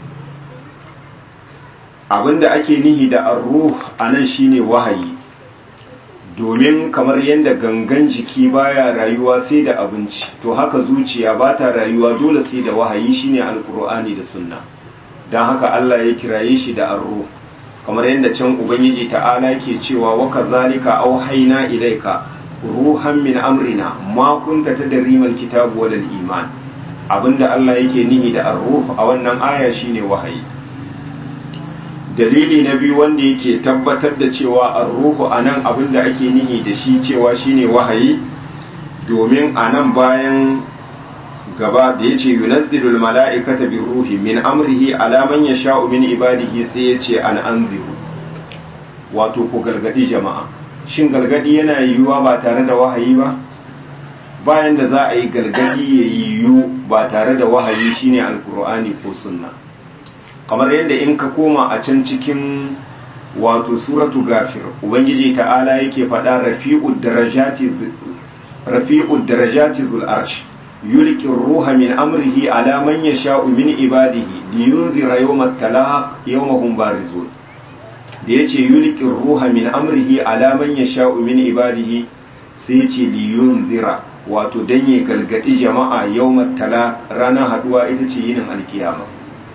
abinda ake nihi da arruh anan shine wahayi domin kamar yadda gangan jiki baya rayuwa sai da abinci to haka zuciya ba ta rayuwa dole sai da wahayi shine alkur'ani da sunna don haka Allah ya kiraye shi da arruh kamar yadda can ubangiji ta'ala ke cewa wa kazalika auhayna ilaika ruhan min amrina ma kunta tadri mal kitabu wal iman abinda Allah yake nihi da arruh a wannan aya shine wahayi dalili na biyu wanda yake tabbatar da cewa arruhu anan abinda ake nihi da shi cewa shine wahayi domin anan bayan gaba da yace yunazzilul mala'ikata bir ruhi min amrihi ala man yasha'u min ibadihi sai yace an anziru wato ku gargadi jama'a shin gargadi yana yiwuwa ba tare da wahayi ba bayan da za a yi gargadi ya yiwu ba tare da wahayi shine alkur'ani ko sunna kamar yadda in ka koma a can cikin wato suratu gafir ubangiji ta'ala yake faɗa rafi'ud darajati rafi'ud darajati zul arsh yulqi ruha min amrihi ala man yasha'u min ibadihi liyunzira yawmat talaq yawmahum barizun da yace yulqir ruha min amrihi ala man yasha'u min ibadihi sai yace liyunzira wato dan ya galgadi jama'a yawmat tala ranar haduwa ita ce yinin alkiyama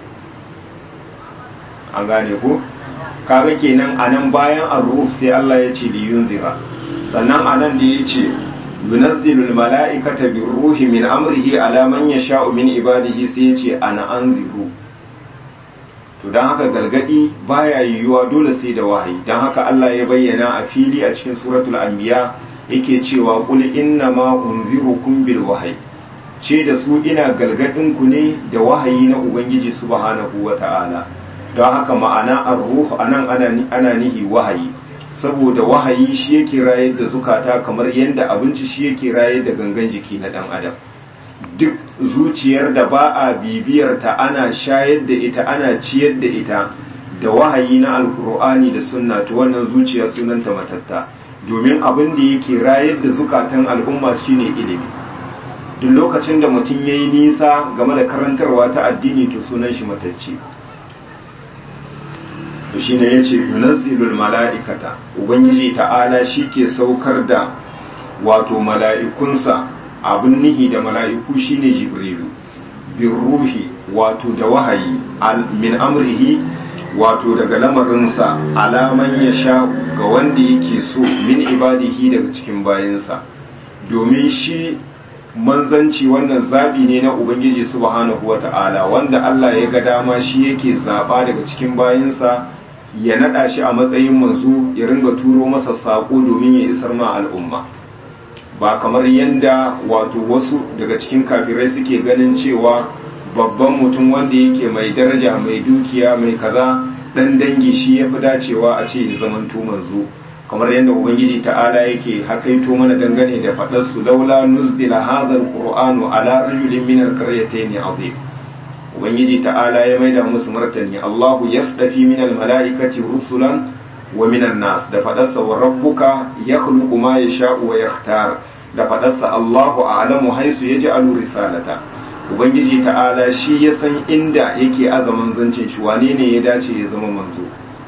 an gane ko kaga kenan anan bayan ar-ruh sai Allah ya ce liyunzira sannan anan da yace yunazzilul mala'ikata birruhi min amrihi ala man yasha'u min ibadihi sai yace ana anziru to dan haka gargadi baya yiwuwa dole sai da wahayi dan haka Allah ya bayyana a fili a cikin suratul anbiya yake cewa qul inna ma unzirukum bil wahyi ce da su ina gargadin ku ne da wahayi na ubangiji subhanahu wata'ala don haka ma'ana ar-ruh anan ana ana nihi wahayi saboda wahayi shi yake rayar da zukata kamar yadda abinci shi yake rayar da gangan jiki na dan adam duk zuciyar da ba a bibiyar ta ana shayar da ita ana ciyar da ita da wahayi na alkur'ani da sunna to wannan zuciya sunanta matatta domin abin da yake rayar da zukatan al'umma shine ilimi duk lokacin da mutum yayi nisa game da karantarwa ta addini to sunan shi matacce to shine yace yunazzilul mala'ikata ubangiji ta'ala shike saukar da wato mala'ikunsa abin nihi da mala'iku shine jibrilu bin ruhi wato da wahayi min amrihi wato daga lamarinsa alaman ya sha ga wanda yake so min ibadihi daga cikin bayansa domin shi manzanci wannan zabi ne na ubangiji subhanahu wata'ala wanda Allah ya ga dama shi yake zaba daga cikin bayansa ya nada shi a matsayin manzo ya ringa turo masa sako domin ya isar ma al'umma ba kamar yanda wato wasu daga cikin kafirai suke ganin cewa babban mutum wanda yake mai daraja mai dukiya mai kaza dan dangi shi ya fi dacewa a ce ya zamanto manzo kamar yadda ubangiji ta'ala yake hakaito mana dangane da faɗar su laula nuzdila hadha alqur'anu ala rajulin min alqaryatayn azim ubangiji ta'ala ya maida musu martani Allahu yasdafi min almalaikati rusulan wa min nas da faɗarsa wa rabbuka yakhluqu ma yasha'u wa yakhtar da faɗarsa Allahu a'lamu haisu yaj'alu risalata ubangiji ta'ala shi ya san inda yake azaman zancin shi wane ne ya dace ya zama manzo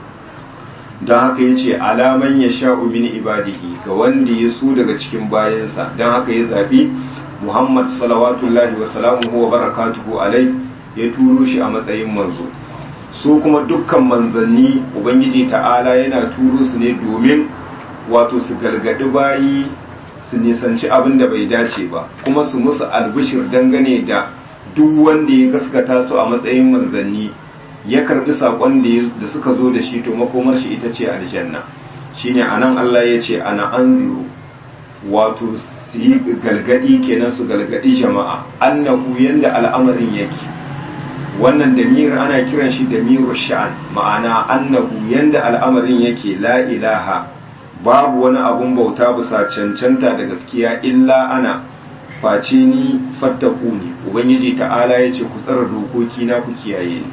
don haka ya ce alaman ya sha'u min ibadihi ga wanda ya so daga cikin bayansa don haka ya zaɓi muhammad salawatullahi wa salamuhu wa barakatuhu alai ya turo shi a matsayin manzo su kuma dukkan manzanni ubangiji ta'ala yana turo su ne domin wato su gargaɗi bayi su nisanci abin da bai dace ba kuma su musu albishir dangane da duk wanda ya gaskata su a matsayin manzanni ya karbi sakon da suka zo da shi to makomar shi ita ce aljanna shine anan Allah ya ce ana anziru wato su yi galgadi kenan su galgadi jama'a annahu yanda al'amarin yake wannan damir ana kiran shi damiru sha'an ma'ana annahu yanda al'amarin yake la ilaha babu wani abun bauta bisa cancanta da gaskiya illa ana face ni fattaku ne ubangiji ta'ala ya ce ku tsara dokoki na ku kiyaye ni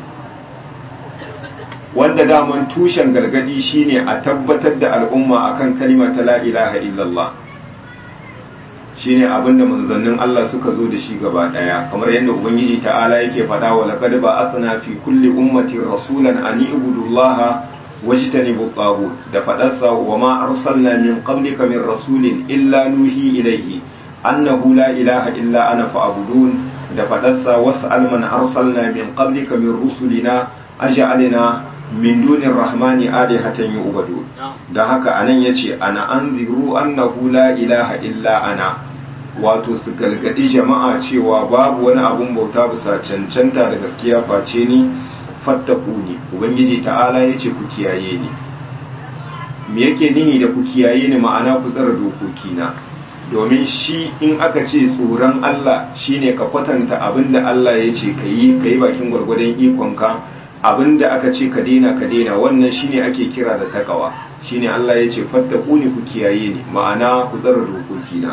wanda daman tushen gargadi shine a tabbatar da al'umma akan kalima ta la ilaha illallah shine abinda manzannin Allah suka zo da shi gaba daya kamar yadda ubangiji ta'ala yake faɗa wa laqad ba'athna fi kulli ummatin rasulan an ibudullaha wajtanibu tagut da faɗarsa wa ma arsalna min qablika min rasulin illa nuhi ilayhi annahu la ilaha illa ana fa'budun da faɗarsa was'al man arsalna min qablika min rusulina aj'alna min dunir rahmani alihatan yu'badu dan haka anan yace ana anziru annahu la ilaha illa ana wato su galgadi jama'a cewa babu wani abun bauta bisa cancanta da gaskiya face ni fattakuni ubangiji ta'ala yace ku kiyaye ni me yake nihi da ku kiyaye ni ma'ana ku tsara dokokina domin shi in aka ce tsoron Allah shine ka kwatanta abinda Allah ya ce ka yi ka yi bakin gwargwadon ikonka abinda aka ce ka daina ka daina wannan shine ake kira da takawa shine Allah ya ce fattaku ni ku kiyaye ni ma'ana ku tsara dokokina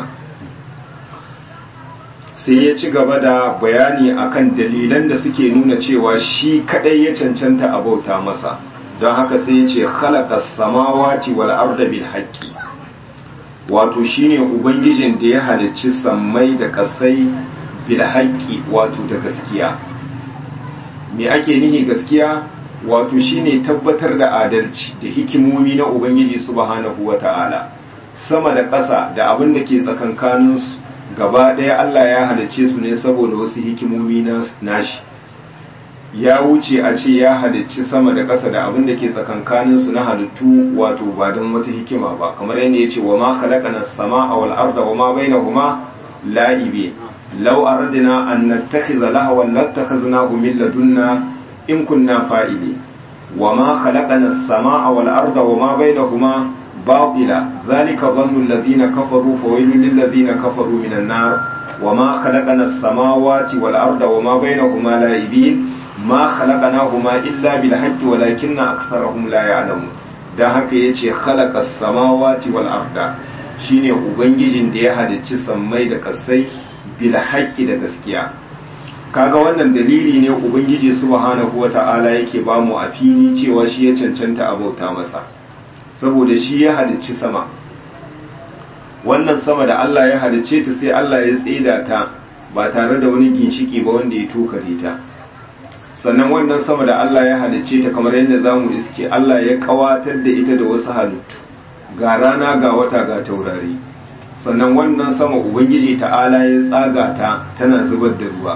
sai ya ci gaba da bayani akan dalilan da suke nuna cewa shi kadai ya cancanta a bauta masa don haka sai ya ce khalaqa samawati wal arda bil haqqi wato shine ubangijin da ya halicci sammai da kasai bil haqqi wato da gaskiya me ake nihi gaskiya wato shine tabbatar da adalci da hikimomi na ubangiji subhanahu wata'ala sama da ƙasa da abin da ke tsakankaninsu gaba ɗaya Allah ya halicce su ne saboda wasu hikimomi nashi ya wuce a ce ya halicci sama da ƙasa da abin da ke tsakankaninsu na halittu wato ba don wata hikima ba kamar yadda ya ce wa ma khalaqana as-samaa wal arda wa ma bainahuma la'ibi law aradna an nattakhidha lahwan lattakhadnahu min ladunna in kunna fa'ili wa ma khalaqana as-samaa wal arda wa ma bainahuma باطلا ذلك ظن الذين كفروا فويل للذين كفروا من النار وما خلقنا السماوات والأرض وما بينهما لاعبين ما خلقناهما إلا بالحق ولكن أكثرهم لا يعلمون da haka ya ce khalaqa samawati wal arda shine ubangijin da ya halicci sammai da kasai bil haqqi da gaskiya kaga wannan dalili ne ubangiji subhanahu wata'ala yake bamu a fili cewa shi ya cancanta abauta masa saboda shi ya halicci sama wannan sama da Allah ya halicce ta sai Allah ya tseda ta ba tare da wani ginshiki ba wanda ya tokare ta sannan wannan sama da Allah ya halicce ta kamar yadda zamu iske Allah ya kawatar da ita da wasu halittu ga rana ga wata ga taurari sannan wannan sama ubangiji ta'ala ya tsaga ta tana zubar da ruwa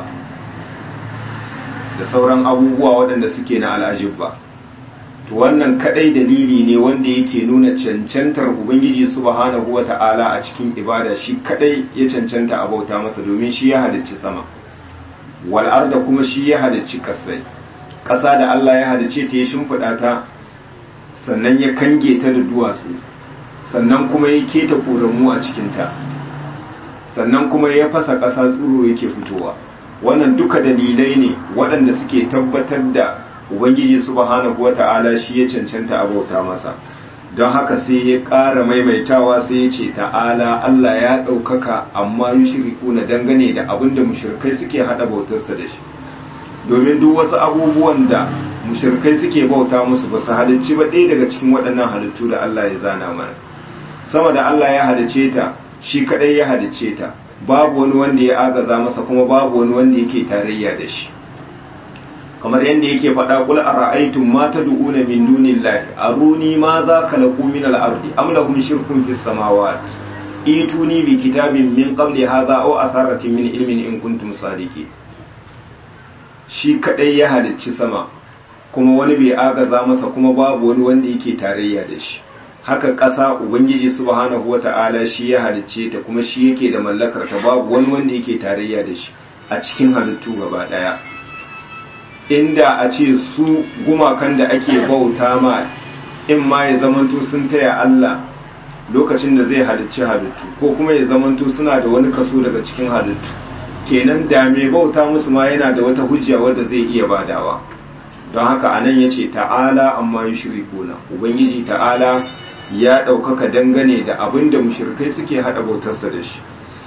da sauran abubuwa waɗanda suke na al'ajibba to wannan kadai dalili ne wanda yake nuna cancantar ubangiji subhanahu wata'ala a cikin ibada shi kadai ya cancanta a bauta masa domin shi ya halicci sama wal arda kuma shi ya halicci kasai kasa da Allah ya halicce ta ya shimfida ta sannan ya kange ta da duwatsu sannan kuma ya keta koramu a cikin ta sannan kuma ya fasa kasa tsuro yake fitowa wannan duka dalilai ne waɗanda suke tabbatar da ubangiji subhanahu wata'ala shi ya cancanta a bauta masa don haka sai ya ƙara maimaitawa sai ya ce ta'ala Allah ya ɗaukaka amma yushriku na dangane da abin da mushrikai suke haɗa bautarsa da shi domin duk wasu abubuwan da mushrikai suke bauta musu ba su halicci ba ɗaya daga cikin waɗannan halittu da Allah ya zana mana sama da Allah ya halicce ta shi kaɗai ya halicce ta babu wani wanda ya agaza masa kuma babu wani wanda yake tarayya da shi kamar yadda yake faɗa kul ara'aytum ma tad'una min dunillahi aruni ma za khalaqu min al-ardi am lahum shirkun fis samawati ituni bi kitabin min qabli hadha aw atharatin min ilmin in kuntum sadiqin shi kadai ya halicci sama kuma wani bai agaza masa kuma babu wani wanda yake tarayya da shi haka ƙasa ubangiji subhanahu wata'ala shi ya halicce ta kuma shi yake da mallakar ta babu wani wanda yake tarayya da shi a cikin halittu gaba daya inda a ce su gumakan da ake bauta ma in ma ya zamanto sun taya Allah lokacin da zai halicci halittu ko kuma ya zamanto suna da wani kaso daga cikin halittu kenan da mai bauta musu ma yana da wata hujja wadda zai iya badawa don haka anan ya ce ta'ala amma yi shirikuna ubangiji ta'ala ya ɗaukaka dangane da abin da mushrikai suke haɗa bautarsa da shi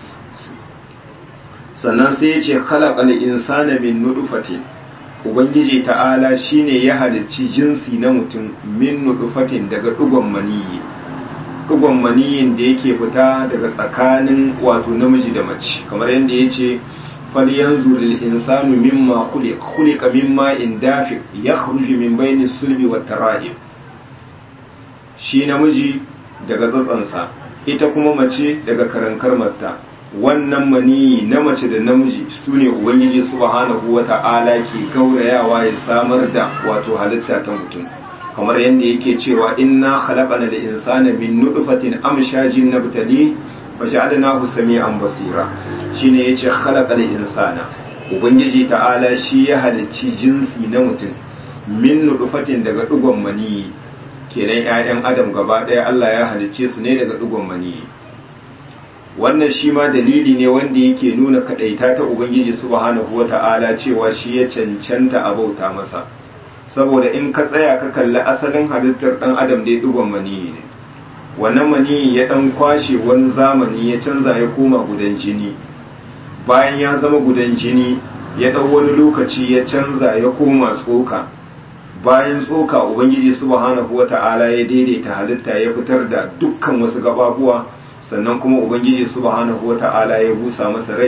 sannan sai ya ce khalaqal insana min nutfatin ubangiji ta'ala shine ya halicci jinsi na mutum min nutfatin daga dugon maniyi dugon maniyin da yake fita daga tsakanin wato namiji da mace kamar yadda ya ce falyanzu lil insanu mimma khuliq khuliqa mimma in dafiq yakhruju min bayni sulbi wat tara'ib shi namiji daga tsatsansa ita kuma mace daga karankar matta wannan maniyi na mace da namiji su ne ubangiji subhanahu wata'ala ke gaurayawa ya samar da wato halitta ta mutum kamar yadda yake cewa inna khalaqana da insana min nutfatin amshajin nabtali faj'alnahu sami'an basira shine yace khalaqal insana ubangiji ta'ala shi ya halicci jinsi na mutum min nutfatin daga dugon maniyi kenan 'ya'yan adam gaba ɗaya Allah ya halicce su ne daga dugon maniyi wannan shi ma dalili ne wanda yake nuna kadaita ta ubangiji subhanahu wata'ala cewa shi ya cancanta a bauta masa saboda in ka tsaya ka kalli asalin halittar dan adam dai dugon maniyi ne wannan maniyi ya dan kwashe wani zamani ya canza ya koma gudan jini bayan ya zama gudan jini ya dau wani lokaci ya canza ya koma tsoka bayan tsoka ubangiji subhanahu wata'ala ya daidaita halitta ya fitar da dukkan wasu gababuwa sannan kuma ubangiji subhanahu wata'ala ya busa masa rai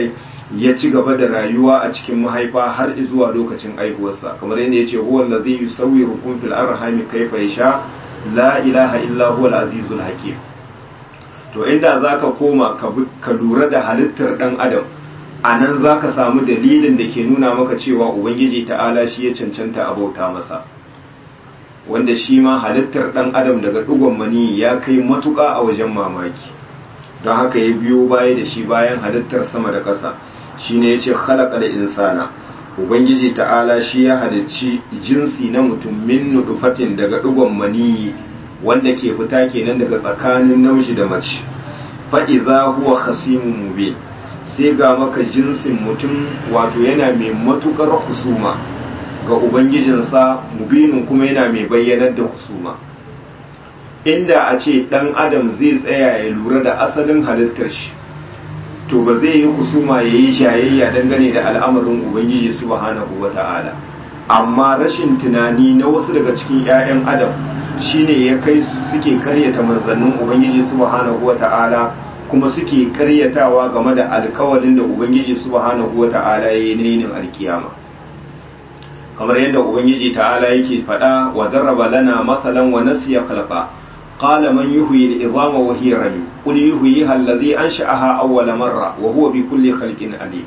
ya ci gaba da rayuwa a cikin mahaifa har zuwa lokacin aihuwarsa kamar yadda yace huwa allazi yusawwirukum fil arhami kayfa yasha la ilaha illa huwa al-azizul hakim to inda zaka koma ka lura da halittar dan adam anan zaka samu dalilin da ke nuna maka cewa ubangiji ta'ala shi ya cancanta abauta masa wanda shi ma halittar dan adam daga dugon mani ya kai matuƙa a wajen mamaki don haka ya biyo baya da shi bayan halittar sama da ƙasa shine yace khalaqa da insana ubangiji ta'ala shi ya halicci jinsi na mutum min nudufatin daga dugon maniyi wanda ke fita kenan daga tsakanin namiji da mace fa idza huwa khasimun mubin sai ga maka jinsin mutum wato yana mai matukar husuma ga ubangijinsa mubinin kuma yana mai bayyanar da husuma inda a ce dan adam zai tsaya ya lura da asalin halittar shi to ba zai yi husuma ya yi shayayya dangane da al'amarin ubangiji subhanahu wa ta'ala amma rashin tunani na wasu daga cikin 'ya'yan adam shine ya kai suke karyata manzannin ubangiji subhanahu wa ta'ala kuma suke karyatawa game da alkawalin da ubangiji subhanahu wa ta'ala ya yi na yinin alkiyama kamar yadda ubangiji ta'ala yake faɗa wa darraba lana masalan wa nasiya khalqa قال من يحيي العظام وهي رميم قل يحييها الذي أنشأها أول مرة وهو بكل خلق عليم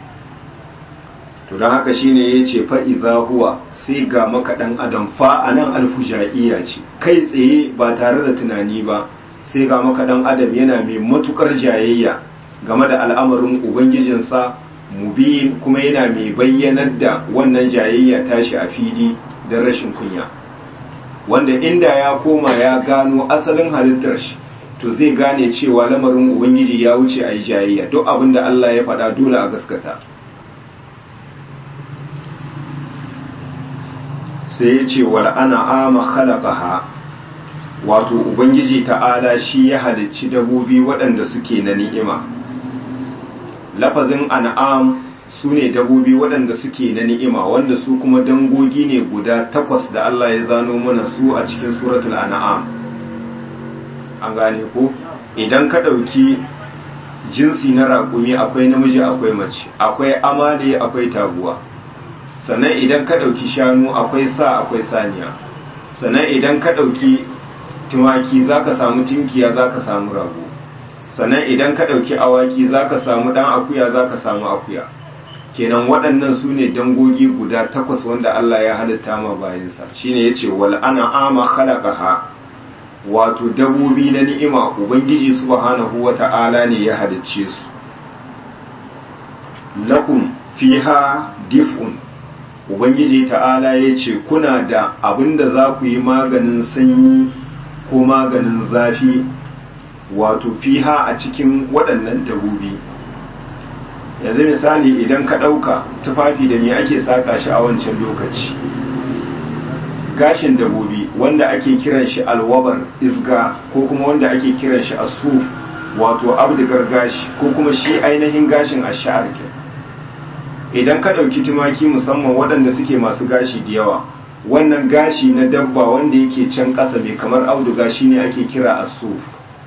to don haka shine ya ce fa'iza huwa sai ga maka ɗan adam fa a nan alfujaiya ce kai tsaye ba tare da tunani ba sai ga maka ɗan adam yana mai matukar jayayya game da al'amarin ubangijinsa mubin kuma yana mai bayyanar da wannan jayayya tashi a fili don rashin kunya wanda inda ya koma ya gano asalin halittar shi to zai gane cewa lamarin ubangiji ya wuce a yi jayayya duk abin da Allah ya faɗa dole a gaskata sai ya ce wal ana ama khalaqaha wato ubangiji ta'ala shi ya halicci dabobi waɗanda suke na ni'ima lafazin an'am su ne dabobi waɗanda suke na ni'ima wanda su kuma dangogi ne guda takwas da Allah ya zano mana su a cikin suratul an'am an gane ko idan ka ɗauki jinsi na raƙumi akwai namiji akwai mace akwai amale akwai taguwa sannan idan ka ɗauki shanu akwai sa akwai saniya sannan idan ka ɗauki tumaki za ka samu tinkiya za ka samu rago sannan idan ka ɗauki awaki za ka samu ɗan akuya za ka samu akuya kenan waɗannan su ne dangogi guda takwas wanda Allah ya halitta ma bayansa shine ya ce wal ana ama khalaqaha wato dabobi na ni'ima ubangiji subhanahu wata'ala ne ya halicce su lakum fiha dif'un ubangiji ta'ala ya ce kuna da abinda za ku yi maganin sanyi ko maganin zafi wato fiha a cikin waɗannan dabobi yanzu misali idan ka ɗauka tufafi da me ake saƙa shi a wancan lokaci gashin dabobi wanda ake kiran shi alwabar isga ko kuma wanda ake kiran shi asu wato abdigar gashi ko kuma shi ainihin gashin ashar idan ka ɗauki tumaki musamman waɗanda suke masu gashi da yawa wannan gashi na dabba wanda yake can ƙasa mai kamar auduga shine ake kira asuf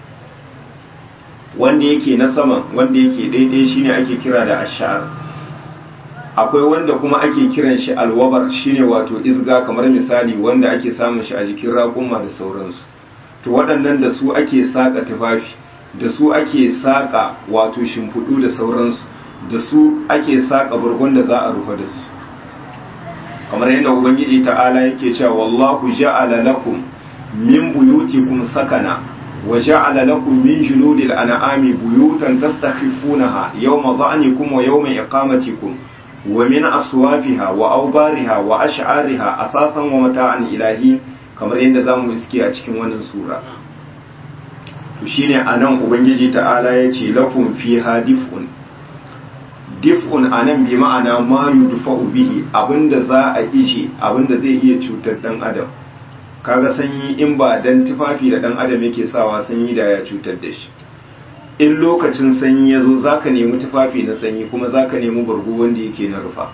wanda yake na saman wanda yake daidai shine ake kira da ashar akwai wanda kuma ake kiran shi alwabar shine wato isga kamar misali wanda ake samun shi a jikin raƙuma da sauransu to waɗannan da su ake saƙa tufafi da su ake saƙa wato shimfiɗu da sauransu da su ake saƙa burgun da za a rufe da su kamar yadda ubangiji ta'ala yake cewa wallahu ja'ala lakum min buyutikum sakana وجعل لكم من جلود الأنعام بيوتا تستخفونها يوم ظعنكم ويوم إقامتكم ومن أصوافها وأوبارها وأشعارها أثاثا ومتاعا إلهي كما عند زامو إسكي أتكين ونن سورة تشيني أنام أبنجي تعالى يتي لكم فيها دفء dif'un anan bi ma'ana ma yudfa'u bihi abinda za a ishi abinda zai iya cutar dan adam kaga sanyi in ba dan tufafi da dan adam yake sawa sanyi da ya cutar da shi in lokacin sanyi ya zo zaka nemi tufafi na sanyi kuma zaka nemi bargo wanda yake na rufa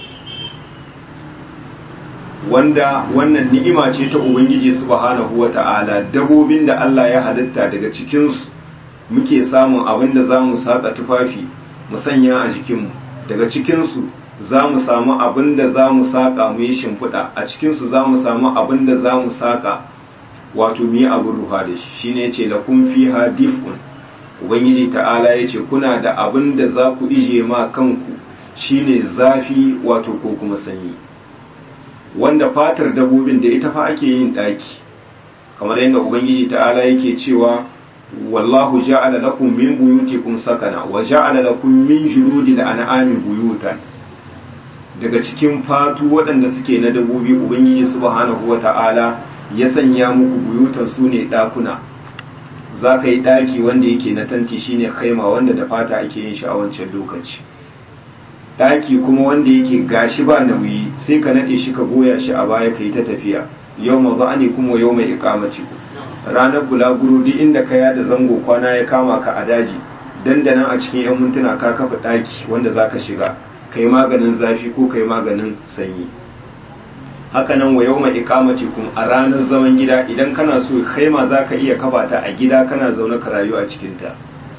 wanda wannan ni'ima ce ta ubangiji subhanahu wata'ala dabobin da Allah ya halitta daga cikin su muke samun abin da zamu saka tufafi mu sanya a jikinmu daga cikinsu za mu samu abin da za mu saƙa mu yi shimfiɗa a cikinsu za mu samu abin da za mu saƙa wato mu yi abin ruha da shi shi ne ce da kun fi ha dif'un ubangiji ta'ala ya ce kuna da abin da za ku ije ma kanku shine zafi wato ko kuma sanyi wanda fatar dabobin da ita fa ake yin ɗaki kamar yadda ubangiji ta'ala yake cewa wallahu ja'ala lakum min buyutikum sakana wa ja'ala lakum min juludil an'ami buyutan daga cikin fatu waɗanda suke na dabobi ubangiji subhanahu wata'ala ya sanya muku buyutan su ne ɗakuna za ka yi ɗaki wanda yake na tanti shine kaima wanda da fata ake yin shi a wancan lokaci ɗaki kuma wanda yake gashi ba nauyi sai ka naɗe shi ka goya shi a baya ka yi ta tafiya yau ma za'ani kuma yau mai ikamaci ranar bulaguro duk inda ka yada zango kwana ya kama ka a daji dandanan a cikin 'yan mintuna ka kafa ɗaki wanda za ka shiga ka yi maganin zafi ko ka yi maganin sanyi hakanan wa yau mai ikamaci kun a ranar zaman gida idan kana so kaima za ka iya kafa ta a gida kana zaune ka rayu a cikinta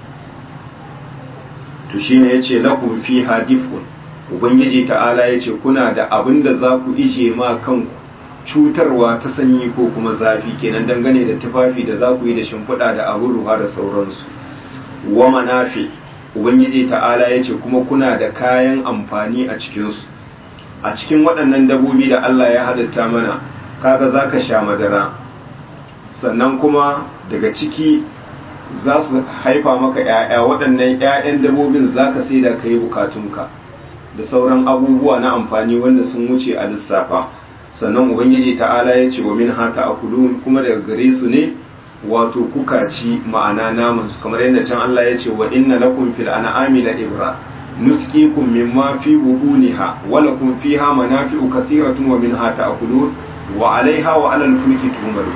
to shine ya ce lakum fi hadifun ubangiji ta'ala ya ce kuna da abin da za ku ije ma kanku cutarwa ta sanyi ko kuma zafi kenan dangane da tufafi da za ku yi da shimfiɗa da abin ruwa da sauransu wa manafi ubangiji ta'ala ya ce kuma kuna da kayan amfani a cikinsu a cikin waɗannan dabobi da Allah ya halitta mana kaga za ka sha madara sannan kuma daga ciki za su haifa maka 'ya'ya waɗannan 'ya'yan dabobin za ka sai da ka yi bukatunka da sauran abubuwa na amfani wanda sun wuce a lissafa sannan ubangiji ta'ala ya ce wa min hata a kuma daga gare su ne wato kuka ci ma'ana naman su kamar yadda can Allah ya ce wa inna lakum fil an'ami la ibra nusqikum mimma fi buhuniha wa lakum fiha manafi'u kathiratun wa minha ta'kulun wa 'alayha wa 'alal fulki tumaru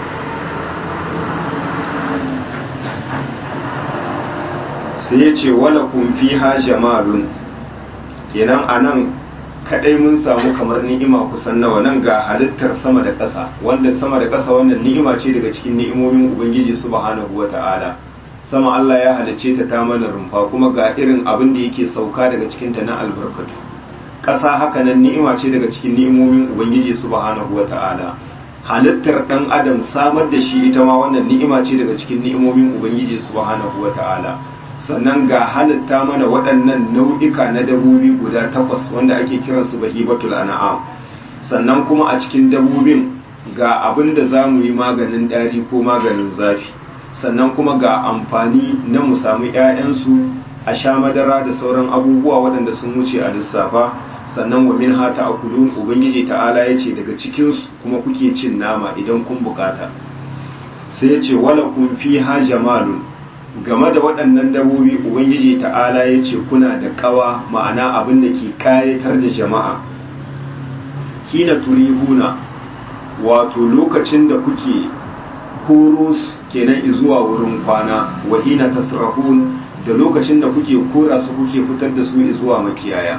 sai ya ce wala kun fiha jamalun kenan anan kadai mun samu kamar ni'ima kusan nawa nan ga halittar sama da ƙasa wanda sama da ƙasa wannan ni'ima ce daga cikin ni'imomin ubangiji subhanahu wata'ala sama Allah ya halicce ta ta mana rumfa kuma ga irin abin da yake sauka daga cikin ta na albarkatu ƙasa haka nan ni'ima ce daga cikin ni'imomin ubangiji subhanahu wata'ala halittar dan adam samar da shi ita ma wannan ni'ima ce daga cikin ni'imomin ubangiji subhanahu wata'ala sannan ga halitta mana waɗannan nau'ika na dabobi guda takwas wanda ake kiransu bahibatul an'am sannan kuma a cikin dabobin ga abin da za mu yi maganin ɗari ko maganin zafi sannan kuma ga amfani na mu samu 'ya'yansu a sha madara da sauran abubuwa waɗanda sun wuce a lissafa sannan wa min hata a kulun ubangiji ta'ala ya ce daga cikinsu kuma kuke cin nama idan kun bukata sai ya ce wala kun fi ha jamalun game da waɗannan dabobi ubangiji ta'ala ya ce kuna da ƙawa ma'ana abin da ke ƙayatar da jama'a hina turihuna wato lokacin da kuke koro kenan zuwa wurin kwana wa hina tasrahun da lokacin da kuke kora su kuke fitar da su zuwa makiyaya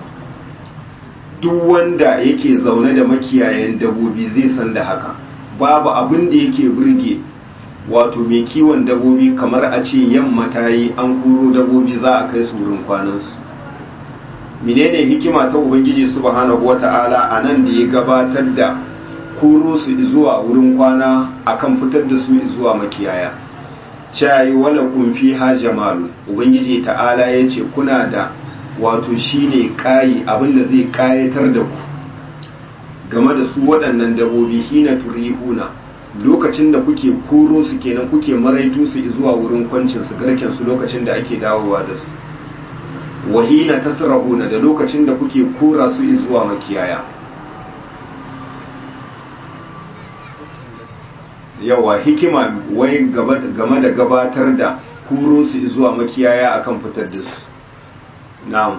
duk wanda yake zaune da makiyayan dabobi zai san da haka babu abin da yake burge wato mai kiwon dabobi kamar a ce yamma ta yi an kuro dabobi za a kai su wurin kwanansu menene hikima ta ubangiji subhanahu wata'ala a nan da ya gabatar da kuro su zuwa wurin kwana akan fitar da su zuwa makiyaya cayi wala kun fi ha jamalu ubangiji ta'ala ya ce kuna da wato shine kayi abinda zai kayatar da ku game da su waɗannan dabobi hina turihuna lokacin da kuke koro su kenan kuke maraitu su zuwa wurin kwancin su garken su lokacin da ake dawowa da su wahina tasrahuna da lokacin da kuke kora su zuwa makiyaya yawa hikima wai game da gabatar da koro su zuwa makiyaya akan fitar da su na'am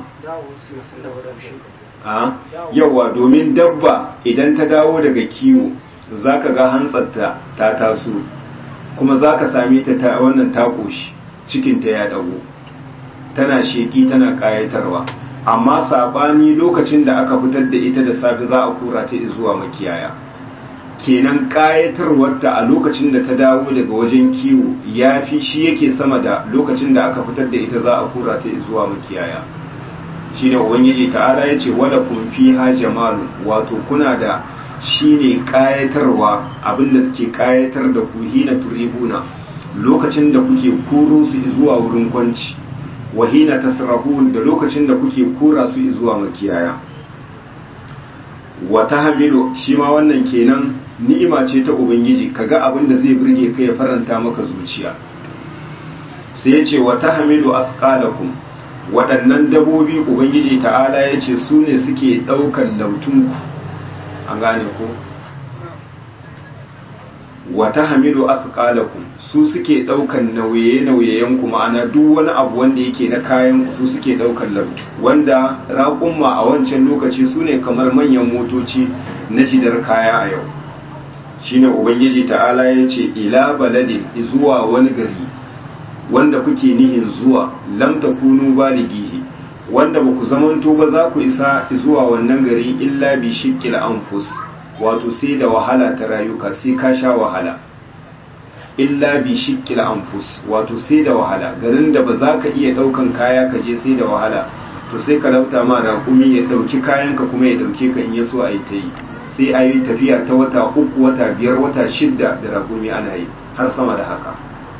yawa domin dabba idan ta dawo daga kiwo za ka ga hantsarta ta taso kuma za ka same ta ta wannan ta ƙoshi cikinta ya ɗago tana sheƙi tana ƙayatarwa amma saɓani lokacin da aka fitar da ita da safe za a kura ta zuwa makiyaya kenan ƙayatarwarta a lokacin da ta dawo daga wajen kiwo ya fi shi yake sama da lokacin da aka fitar da ita za a kura ta zuwa makiyaya shi ne ubangiji ta'ala ya ce wada kun fi ha jamalu wato kuna da shi ne ƙayatarwa abinda suke ƙayatar da ku hina turihuna lokacin da kuke kuro su zuwa wurin kwanci wahina tasrahun da lokacin da kuke kura su zuwa makiyaya wata hamilu shi ma wannan kenan ni'ima ce ta ubangiji kaga abin da zai burge ka ya faranta maka zuciya sai ya ce wata hamilu afqalakum waɗannan dabobi ubangiji ta'ala ya ce su ne suke ɗaukan lautunku an gane ko wata hamilu asqalakum su suke daukan nauye-nauyeyen ku ma'ana duk wani abu wanda yake na kayan su suke daukan labtu wanda raƙumma a wancan lokaci su ne kamar manyan motoci na jidar kaya a yau shine ubangiji ta'ala ya ce ila baladin zuwa wani gari wanda kuke nihin zuwa lam takunu balighihi wanda ba ku zamanto ba za ku isa zuwa wannan gari illa bi shiqqil anfus wato sai da wahala ta rayuka sai ka sha wahala illa bi shiqqil anfus wato sai da wahala garin da ba za ka iya daukan kaya ka je sai da wahala to sai ka lauta ma raƙumi ya dauki kayanka kuma ya dauke ka in ya so a yi ta yi sai a yi tafiya ta wata uku wata biyar wata shidda da raƙumi ana yi har sama da haka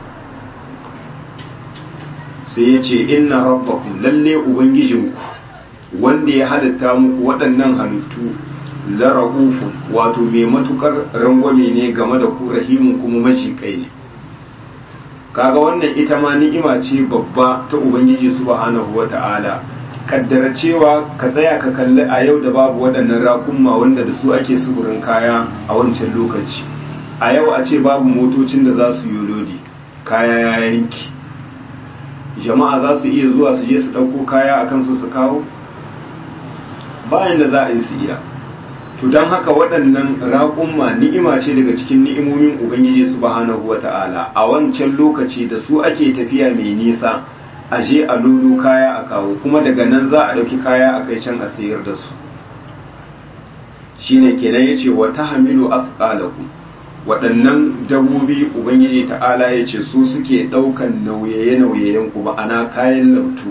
sai ya ce inna rabbakum lalle ubangijinku wanda ya halitta muku waɗannan halittu la ra'ufun wato mai matukar rangwame ne game da ku rahimun kuma mashikai ne kaga wannan ita ma ni'ima ce babba ta ubangiji subhanahu wata'ala kaddara cewa ka tsaya ka kalli a yau da babu waɗannan rakunma wanda da su ake sufurin kaya a wancan lokaci a yau a ce babu motocin da za su yi lodi kaya ya yanki jama'a za su iya zuwa su je su ɗauko kaya a kansu su kawo bayan da za a yi su iya to don haka waɗannan raƙumma ni'ima ce daga cikin ni'imomin ubangiji subhanahu wata'ala a wancan lokaci da su ake tafiya mai nisa a je a lulu kaya a kawo kuma daga nan za a ɗauki kaya a kai can a sayar da su shine kenan yace wa tahmilu athqalakum waɗannan dabobi ubangiji ta'ala yace su suke ɗaukan nauyaye-nauyayen ku ma'ana kayan lautu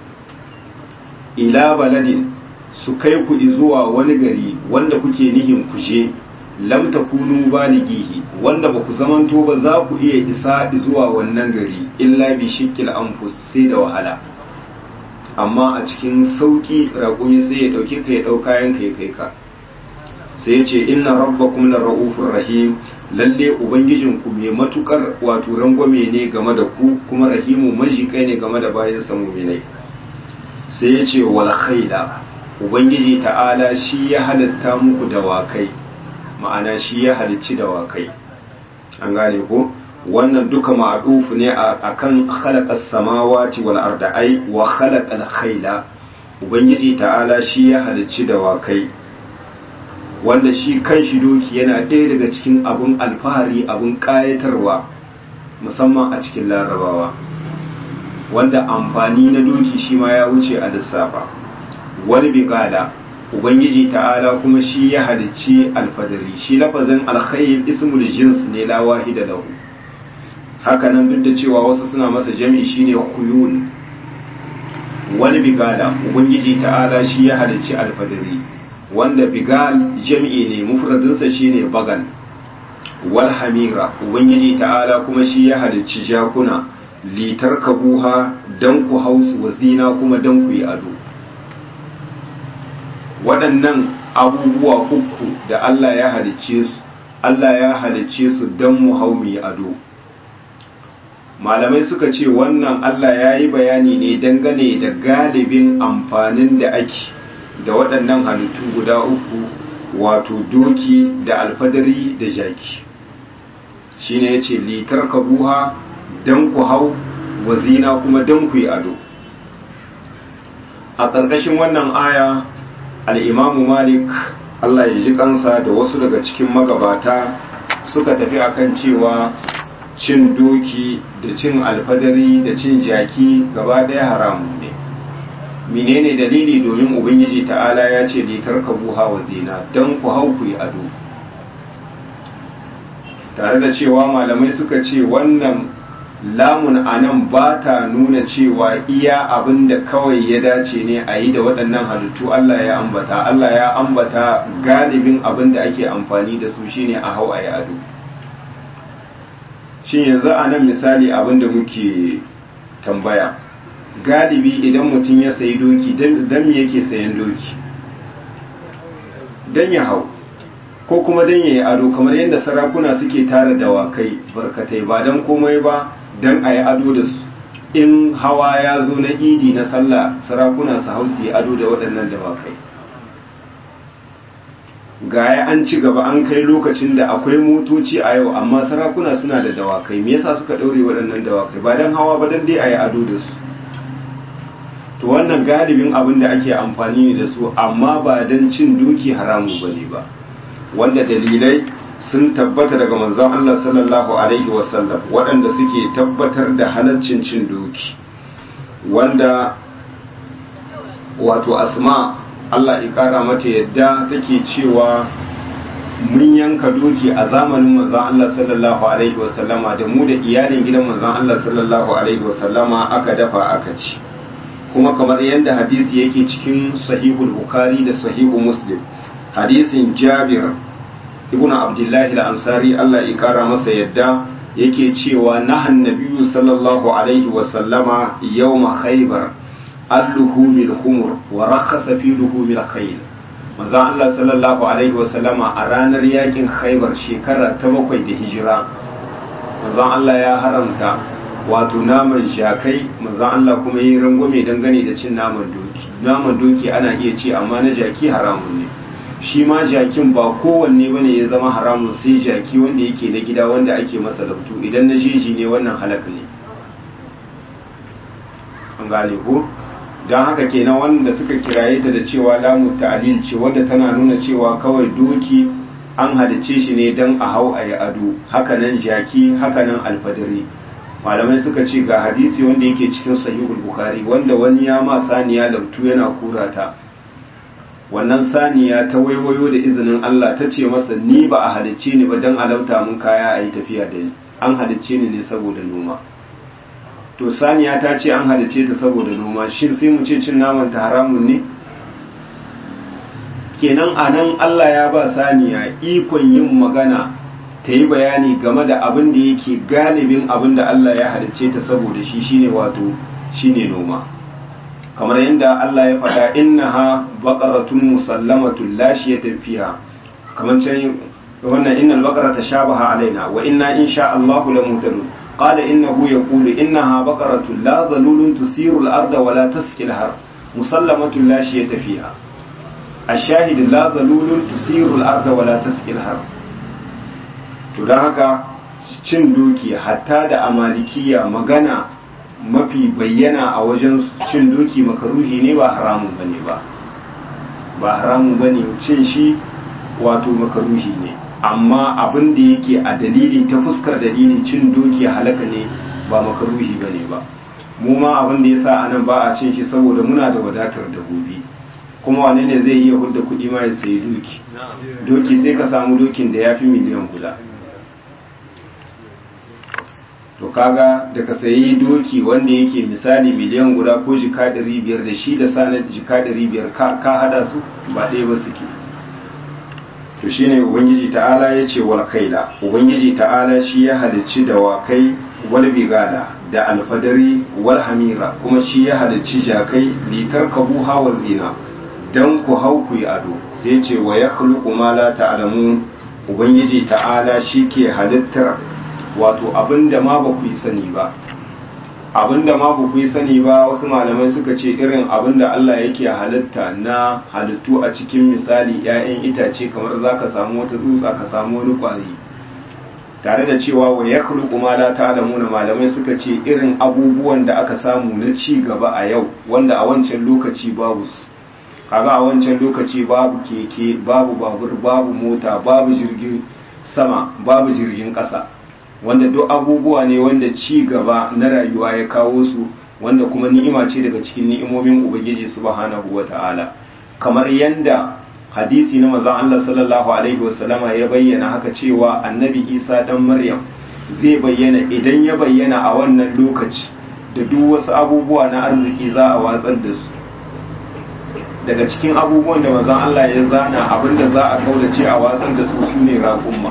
ila baladin su kai ku zuwa wani gari wanda kuke nihin kuje lam takunu balighihi wanda ba ku zamanto ba za ku iya isa zuwa wannan gari illa bi shikkil anfus sai da wahala amma a cikin sauki raƙumi sai ya dauke ka ya dauka yanka ya kai ka sai ya ce inna rabbakum la ra'ufur rahim lalle ubangijinku mai matukar wato rangwame ne game da ku kuma rahimu majikai ne game da bayan sa mu'minai sai ya ce wal khayla ubangiji ta'ala shi ya halitta muku dawakai ma'ana shi ya halicci dawakai an gane ko wannan duka ma'adufu ne akan khalaqas samawati wal arda ai wa khalaqal khayla ubangiji ta'ala shi ya halicci dawakai wanda shi kan shi doki yana ɗaya daga cikin abun alfahari abun ƙayatarwa musamman a cikin larabawa wanda amfani na doki shi ma ya wuce a lissafa wani bigada ubangiji ta'ala kuma shi ya halicci alfadari shi lafazin alkhayl ismul jins ne la wahida lahu haka nan duk da cewa wasu suna masa jami'i shine khuyul wani bigada ubangiji ta'ala shi ya halicci alfadari wanda bigal jami'i ne mufradinsa shine bagan wal hamira ubangiji ta'ala kuma shi ya halicci jakuna litar kabuha dan ku hausu wazina kuma dan ku yi ado waɗannan abubuwa uku da Allah ya halicce su Allah ya halicce su don mu hau mu ado malamai suka ce wannan Allah ya yi bayani ne dangane da galibin amfanin da ake da waɗannan halittu guda uku wato doki da alfadari da jaki shine ya ce litar kabuha don ku hau wazina kuma don ku yi ado a ƙarƙashin wannan aya al'imamu malik Allah ya ji kansa da wasu daga cikin magabata suka tafi akan cewa cin doki da cin alfadari da cin jaki gaba ɗaya haramun ne menene dalili domin ubangiji ta'ala ya ce litar ka buha wa zina don ku hau ku yi ado tare da cewa malamai suka ce wannan lamun anan ba ta nuna cewa iya abin da kawai ya dace ne a yi da waɗannan halittu Allah ya ambata Allah ya ambata galibin abin da ake amfani da su shine a hau a yi ado shin yanzu a nan misali abin da muke tambaya galibi idan mutum ya sayi doki don me yake sayan doki don ya hau ko kuma don ya yi ado kamar yadda sarakuna suke tara dawakai barkatai ba don komai ba don a yi ado da su in hawa ya zo na idi na sallah sarakuna su hau su yi ado da waɗannan dawakai gaya an ci gaba an kai lokacin da akwai motoci a yau amma sarakuna suna da dawakai me yasa suka ɗaure waɗannan dawakai ba don hawa ba don dai a yi ado da su to wannan galibin abin da ake amfani da su amma ba don cin duki haramu ba ne ba wanda dalilai sun tabbata daga manzon Allah sallallahu alaihi wasallam waɗanda suke tabbatar da halaccin cin doki wanda wato asma Allah ya ƙara mata yadda take cewa mun yanka doki a zamanin manzon Allah sallallahu alaihi wasallama da mu da iyalin gidan manzon Allah sallallahu alaihi wasallama aka dafa aka ci kuma kamar yadda hadisi yake cikin sahihul bukhari da sahihu muslim hadisin jabir ibn abdullahi al-ansari Allah ya kara masa yadda yake cewa nahan nabiyyu sallallahu alaihi wa sallama yawma khaybar al-luhumil humur wa rakhasa fi luhumil khayl manzo Allah sallallahu alaihi wa sallama a ranar yakin khaybar shekara ta bakwai da hijira manzo Allah ya haramta wato naman shakai manzo Allah kuma yi rangwame dangane da cin naman doki naman doki ana iya ci amma na jaki haramun ne shi ma jakin ba kowanne bane ya zama haramun sai jaki wanda yake na gida wanda ake masa labtu idan na jeji ne wannan halaka ne an gane ko don haka kenan wanda suka kiraye ta da cewa lamu ta'lil ce wanda tana nuna cewa kawai doki an halice shi ne don a hau a yi ado hakanan jaki hakanan alfadari malamai suka ce ga hadisi wanda yake cikin sahihul bukhari wanda wani ya ma saniya labtu yana kurata wannan saniya ta waiwayo da izinin Allah ta ce masa ni ba a halicce ni ba don alauta mun kaya a yi tafiya da ni an halicce ni ne saboda noma to saniya ta ce an halicce ta saboda noma shin sai mu ce cin naman ta haramun ne kenan a nan Allah ya ba saniya ikon yin magana ta yi bayani game da abin da yake galibin abin da Allah ya halicce ta saboda shi shine wato shine noma kamar yadda Allah ya faɗa innaha baqaratun musallamatun la shiyata fiha kamar can wannan innal baqarata shabaha alaina wa inna insha Allahu lamutadun qala innahu yaqulu innaha baqaratun la dhalulun tusiru al-arda wa la tasqi al-har musallamatun la shiyata fiha الشاهد لا ذلول تثير الأرض ولا تسقي الحرث to don haka cin doki hatta da amalikiya magana mafi bayyana a wajen cin doki makaruhi ne ba haramun bane ba ba haramun bane cin shi wato makaruhi ne amma abin da yake a dalili ta fuskar dalilin cin doki halaka ne ba makaruhi bane ba mu ma abin da yasa anan ba a cin shi saboda muna da wadatar dabbobi kuma wane ne zai iya hudda kuɗi ma ya sayi doki doki sai ka samu dokin da ya fi miliyan guda to kaga da ka sayi doki wanda yake misali miliyan guda ko jika ɗari biyar da shi da sanar jika ɗari biyar ka hada su ba ɗaya ba suke to shine ubangiji ta'ala ya ce wal kaila ubangiji ta'ala shi ya halicci dawakai wal bigala da alfadari wal hamira kuma shi ya halicci jakai litar kabu hawa zina dan ku hau ku yi ado sai ce wa ya ma la ta'lamun ubangiji ta'ala shi ke halittar wato abinda ma ba ku yi sani ba abinda ma ba ku yi sani ba wasu malamai suka ce irin abinda Allah yake halitta na halittu a cikin misali 'ya'yan itace kamar za ka samu wata tsutsa ka samu wani kwari tare da cewa wa ya ma la ta'lamuna malamai suka ce irin abubuwan da aka samu na ci gaba a yau wanda a wancan lokaci babu su kaga a wancan lokaci babu keke babu babur babu mota babu jirgin sama babu jirgin ƙasa wanda duk abubuwa ne wanda ci gaba na rayuwa ya kawo su wanda kuma ni'ima ce daga cikin ni'imomin ubangiji subhanahu wata'ala kamar yanda hadisi na manzon Allah sallallahu alaihi wasallama ya bayyana haka cewa annabi Isa dan Maryam zai bayyana idan ya bayyana a wannan lokaci da duk wasu abubuwa na arziki za a watsar da su daga cikin abubuwan da manzon Allah ya zana abinda za a kaulace a watsar da su shine raƙumma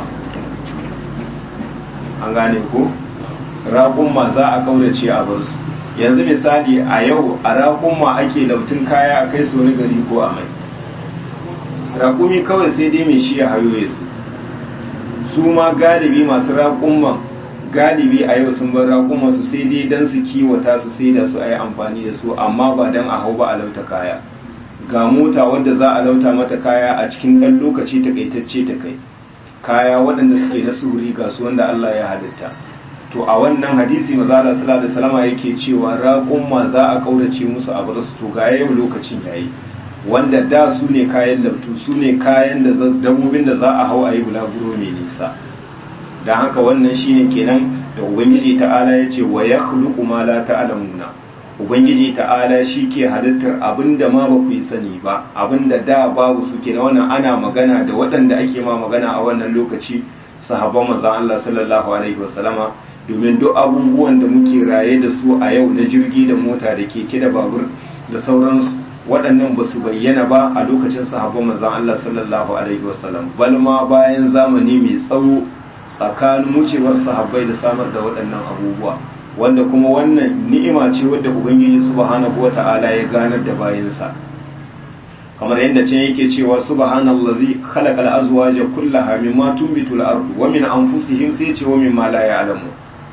an gane ko raƙumma za a kaulace a bar su yanzu misali a yau a raƙumma ake lautun kaya a kai su wani gari ko a mai raƙumi kawai sai dai mai shi ya hayo ya su ma galibi masu raƙumman galibi a yau sun bar raƙumman su sai dai don su kiwata su sai da su a yi amfani da su amma ba don a hau ba a lauta kaya ga mota wadda za a lauta mata kaya a cikin ɗan lokaci takaitacce ta kai kaya waɗanda suke na suri ga su wanda Allah ya halitta to a wannan hadisi maza Allah sallallahu alaihi wasallam yake cewa raƙumma za a kaurace musu a bar su to ga yau lokacin yayi wanda da su ne kayan labtu su ne kayan da dabbobin da za a hau a yi bulaguro mai nisa don haka wannan shine kenan da ubangiji ta'ala ya ce wa ya khluqu ma la ta'lamuna ubangiji ta'ala shi ke halittar abinda ma ba ku yi sani ba abinda da babu su kenan wannan ana magana da waɗanda ake ma magana a wannan lokaci sahabban manzon Allah sallallahu alaihi wasallama domin duk abubuwan da muke raye da su a yau na jirgi da mota da keke da babur da sauransu waɗannan ba su bayyana ba a lokacin sahabban manzon Allah sallallahu alaihi wasallam bal ma bayan zamani mai tsawo tsakanin wucewar sahabbai da samar da waɗannan abubuwa wanda kuma wannan ni'ima ce wadda ubangiji subhanahu wata'ala ya ganar da bayansa kamar yadda can yake cewa subhanallazi khalaqal azwaja kullaha mimma tunbitul ardu wa min anfusihim sai ce wa mimma la ya'lamu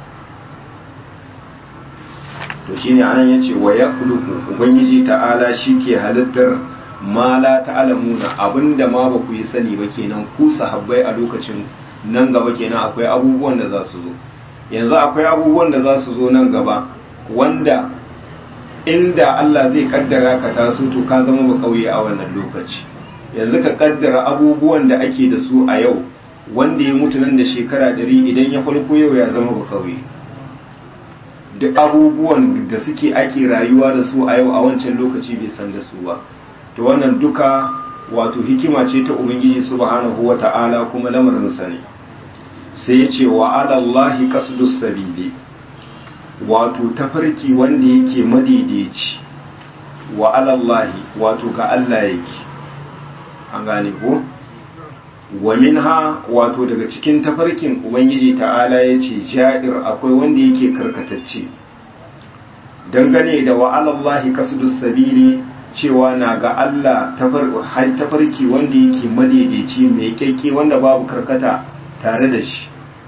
to shine anan yace wa yakhluqu ubangiji ta'ala shike halittar ma la ta'lamuna abinda ma ba ku yi sani ba kenan ku sahabbai a lokacin nan gaba kenan akwai abubuwan da za su zo yanzu akwai abubuwan da za su zo nan gaba wanda inda Allah zai kaddara ka taso to ka zama ba kauye a wannan lokaci yanzu ka kaddara abubuwan da ake da su a yau wanda ya mutu nan da shekara dari idan ya farko yau ya zama ba kauye duk abubuwan da suke ake rayuwa da su a yau a wancan lokaci bai san da su ba to wannan duka wato hikima ce ta ubangiji subhanahu wata'ala kuma lamarinsa ne sai ya ce wa alallahi qasdus sabili wato tafarki wanda yake madaidaici wa alallahi wato ga Allah yake an gane ko wa minha wato daga cikin tafarkin ubangiji ta'ala ya ce ja'ir akwai wanda yake karkatacce dangane da wa alallahi qasdus sabili cewa na ga Allah tafarki wanda yake madaidaici mai kyakke wanda babu karkata tare da shi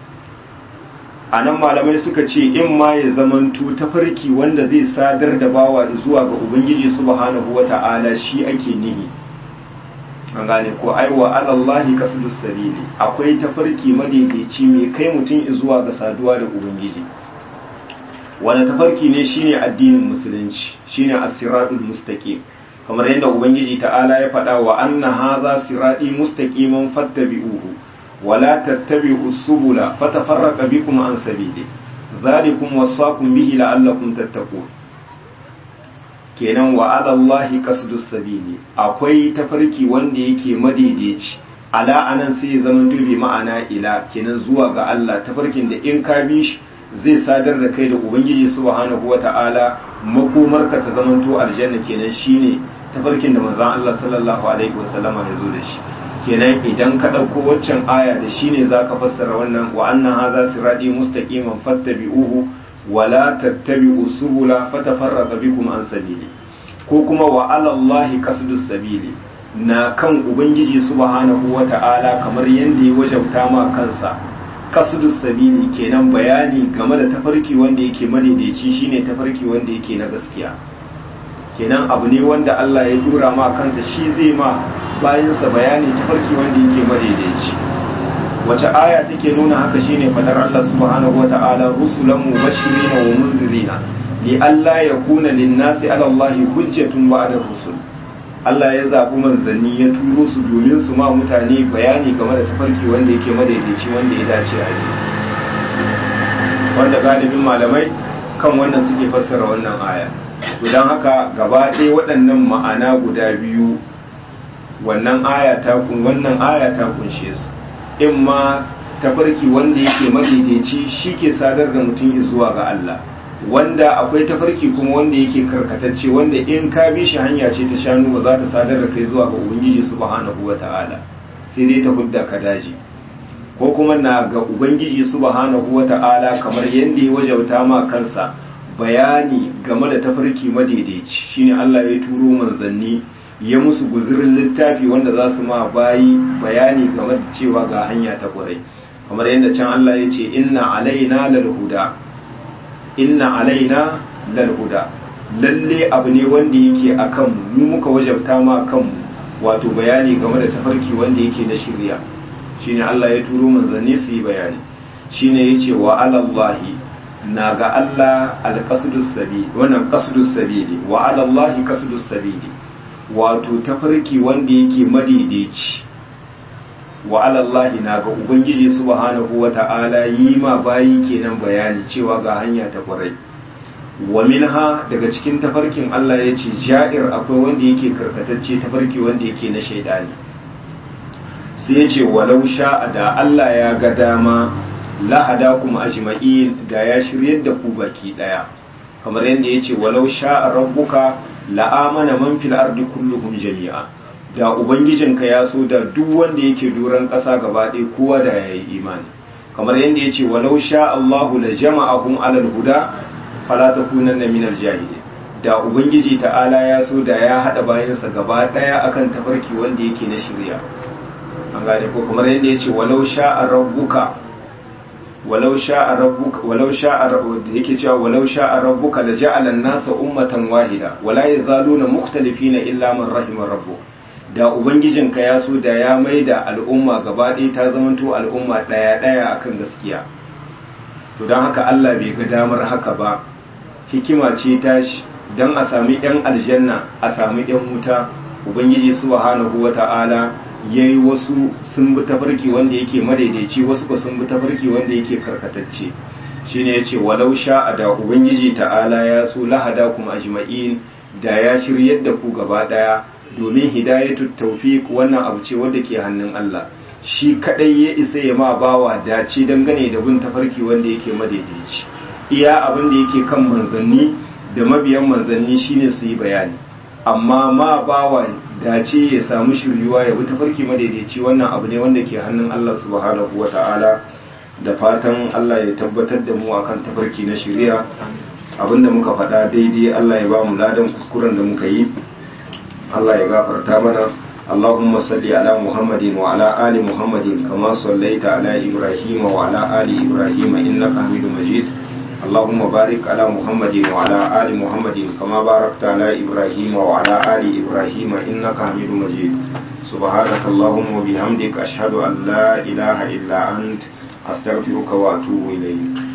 a nan malamai suka ce in ma ya zamanto tafarki wanda zai sadar da bawa zuwa ga ubangiji subhanahu wata'ala shi ake nihi an gane ko aiwa alallahi kasdus sabili akwai tafarki madaidaici mai kai mutum zuwa ga saduwa da ubangiji wani tafarki ne shine addinin musulunci shine as-siratul mustaqim kamar yadda ubangiji ta'ala ya faɗa wa anna hadha sirati mustaqiman fattabi'uhu wala tattabi'u subula fatafarraqa bikum an sabili dhalikum wasaqum bihi la'allakum tattaqun kenan wa 'ala Allahi qasdus sabili akwai tafarki wanda yake madaidaici ala anan sai ya zama dubi ma'ana ila kenan zuwa ga Allah tafarkin da in ka bi shi zai sadar da kai da ubangiji subhanahu wata'ala makomarka ta zamanto aljanna kenan shine tafarkin da manzon Allah sallallahu alaihi wasallama ya zo da shi kenan idan ka ɗauko waccan aya da shine zaka fassara wannan wa anna hadha sirati mustaqiman fattabi'uhu wa la tattabi'u subula fatafarraqa bikum an sabili ko kuma wa 'ala Allahi qasdus sabili na kan ubangiji subhanahu wata'ala kamar yanda ya wajauta ma kansa qasdus sabili kenan bayani game da tafarki wanda yake madaidaici shine tafarki wanda yake na gaskiya kenan abu ne wanda Allah ya dura ma kansa shi zai ma bayansa bayani tafarki wanda yake madaidaici wace aya take nuna haka shine fadar Allah subhanahu wata'ala rusulan mubashirina wa munzirina li alla yakuna lin-nasi 'ala Allah hujjatun ba'da rusul Allah ya zabi manzanni ya turo su domin su ma mutane bayani game da tafarki wanda yake madaidaici wanda ya dace a yi wanda galibin malamai kan wannan suke fassara wannan aya to don haka gaba ɗaya waɗannan ma'ana guda biyu wannan aya ta kun wannan aya ta kunshe su in ma tafarki wanda yake madaidaici shi ke sadar da mutum zuwa ga Allah wanda akwai tafarki kuma wanda yake karkatacce wanda in ka bi shi hanya ce ta shanu ba za ta sadar da kai zuwa ga ubangiji subhanahu wata'ala sai dai ta hudda ka daji ko kuma na ga ubangiji subhanahu wata'ala kamar yadda ya wajauta ma kansa bayani game da tafarki madaidaici shine Allah ya turo manzanni ya musu guzurin littafi wanda za su ma bayi bayani game da cewa ga hanya ta kwarai kamar yadda can Allah ya ce inna alaina lal huda inna alaina lal huda lalle abu ne wanda yake akan mu muka wajabta ma kanmu wato bayani game da tafarki wanda yake na shirya shine Allah ya turo manzanni su yi bayani shine yace wa alallahi na ga Allah alqasdus sabili wannan qasdus sabili wa alallahi qasdus sabili wato tafarki wanda yake madaidaici wa alallahi na ga ubangiji subhanahu wata'ala yi ma bayi kenan bayani cewa ga hanya ta kwarai wa minha daga cikin tafarkin Allah ya ce ja'ir akwai wanda yake karkatacce tafarki wanda yake na shaidani sai ya ce walau sha'a da Allah ya ga dama lahada kuma ajma'in da ya shiryar da ku baki daya kamar yadda ya ce walau sha'a rabbuka la'amana man fil ardi kulluhum jami'a da ubangijinka ya so da duk wanda yake duran ƙasa gaba ɗaya kowa da yayi imani kamar yadda ya ce walau sha Allahu la jama'ahum alal huda fala takunanna minal jahilin da ubangiji ta'ala ya so da ya hada bayansa gaba ɗaya akan tafarki wanda yake na shirya an gane ko kamar yadda ya ce walau sha'a rabbuka walau sha'a rabbuka walau sha'a yake cewa walau sha'a rabbuka la ja'ala an-nasa ummatan wahida wala yazaluna mukhtalifina illa man rahima rabbuk da ubangijinka ya so da ya maida al'umma gaba ɗaya ta zamanto al'umma ɗaya ɗaya akan gaskiya to don haka Allah bai ga damar haka ba hikima ce tashi don a sami 'yan aljanna a sami 'yan wuta ubangiji subhanahu wata'ala ya yi wasu sun bi tafarki wanda yake madaidaici wasu ba sun bi tafarki wanda yake karkatacce shine yace walau sha'a da ubangiji ta'ala ya so lahada kuma ajma'in da ya shiryar da ku gaba daya domin hidayatu tawfiq wannan abu ce wanda ke hannun Allah shi kadai ya isa ya ma bawa dace dangane da bin tafarki wanda yake madaidaici iya abin da yake kan manzanni da mabiyan manzanni shine su yi bayani amma ma bawa dace ya samu shiryuwa ya bi tafarki madaidaici wannan abu ne wanda ke hannun Allah subhanahu wata'ala da fatan Allah ya tabbatar da mu akan tafarki na shari'a abinda muka faɗa daidai Allah ya ba mu ladan kuskuren da muka yi Allah ya gafarta mana اللهم صل على محمد وعلى آل محمد كما صليت على إبراهيم وعلى آل إبراهيم إنك حميد مجيد اللهم بارك على محمد وعلى آل محمد كما باركت على إبراهيم وعلى آل إبراهيم إنك حميد مجيد سبحانك اللهم وبحمدك أشهد أن لا إله إلا أنت أستغفرك وأتوب إليك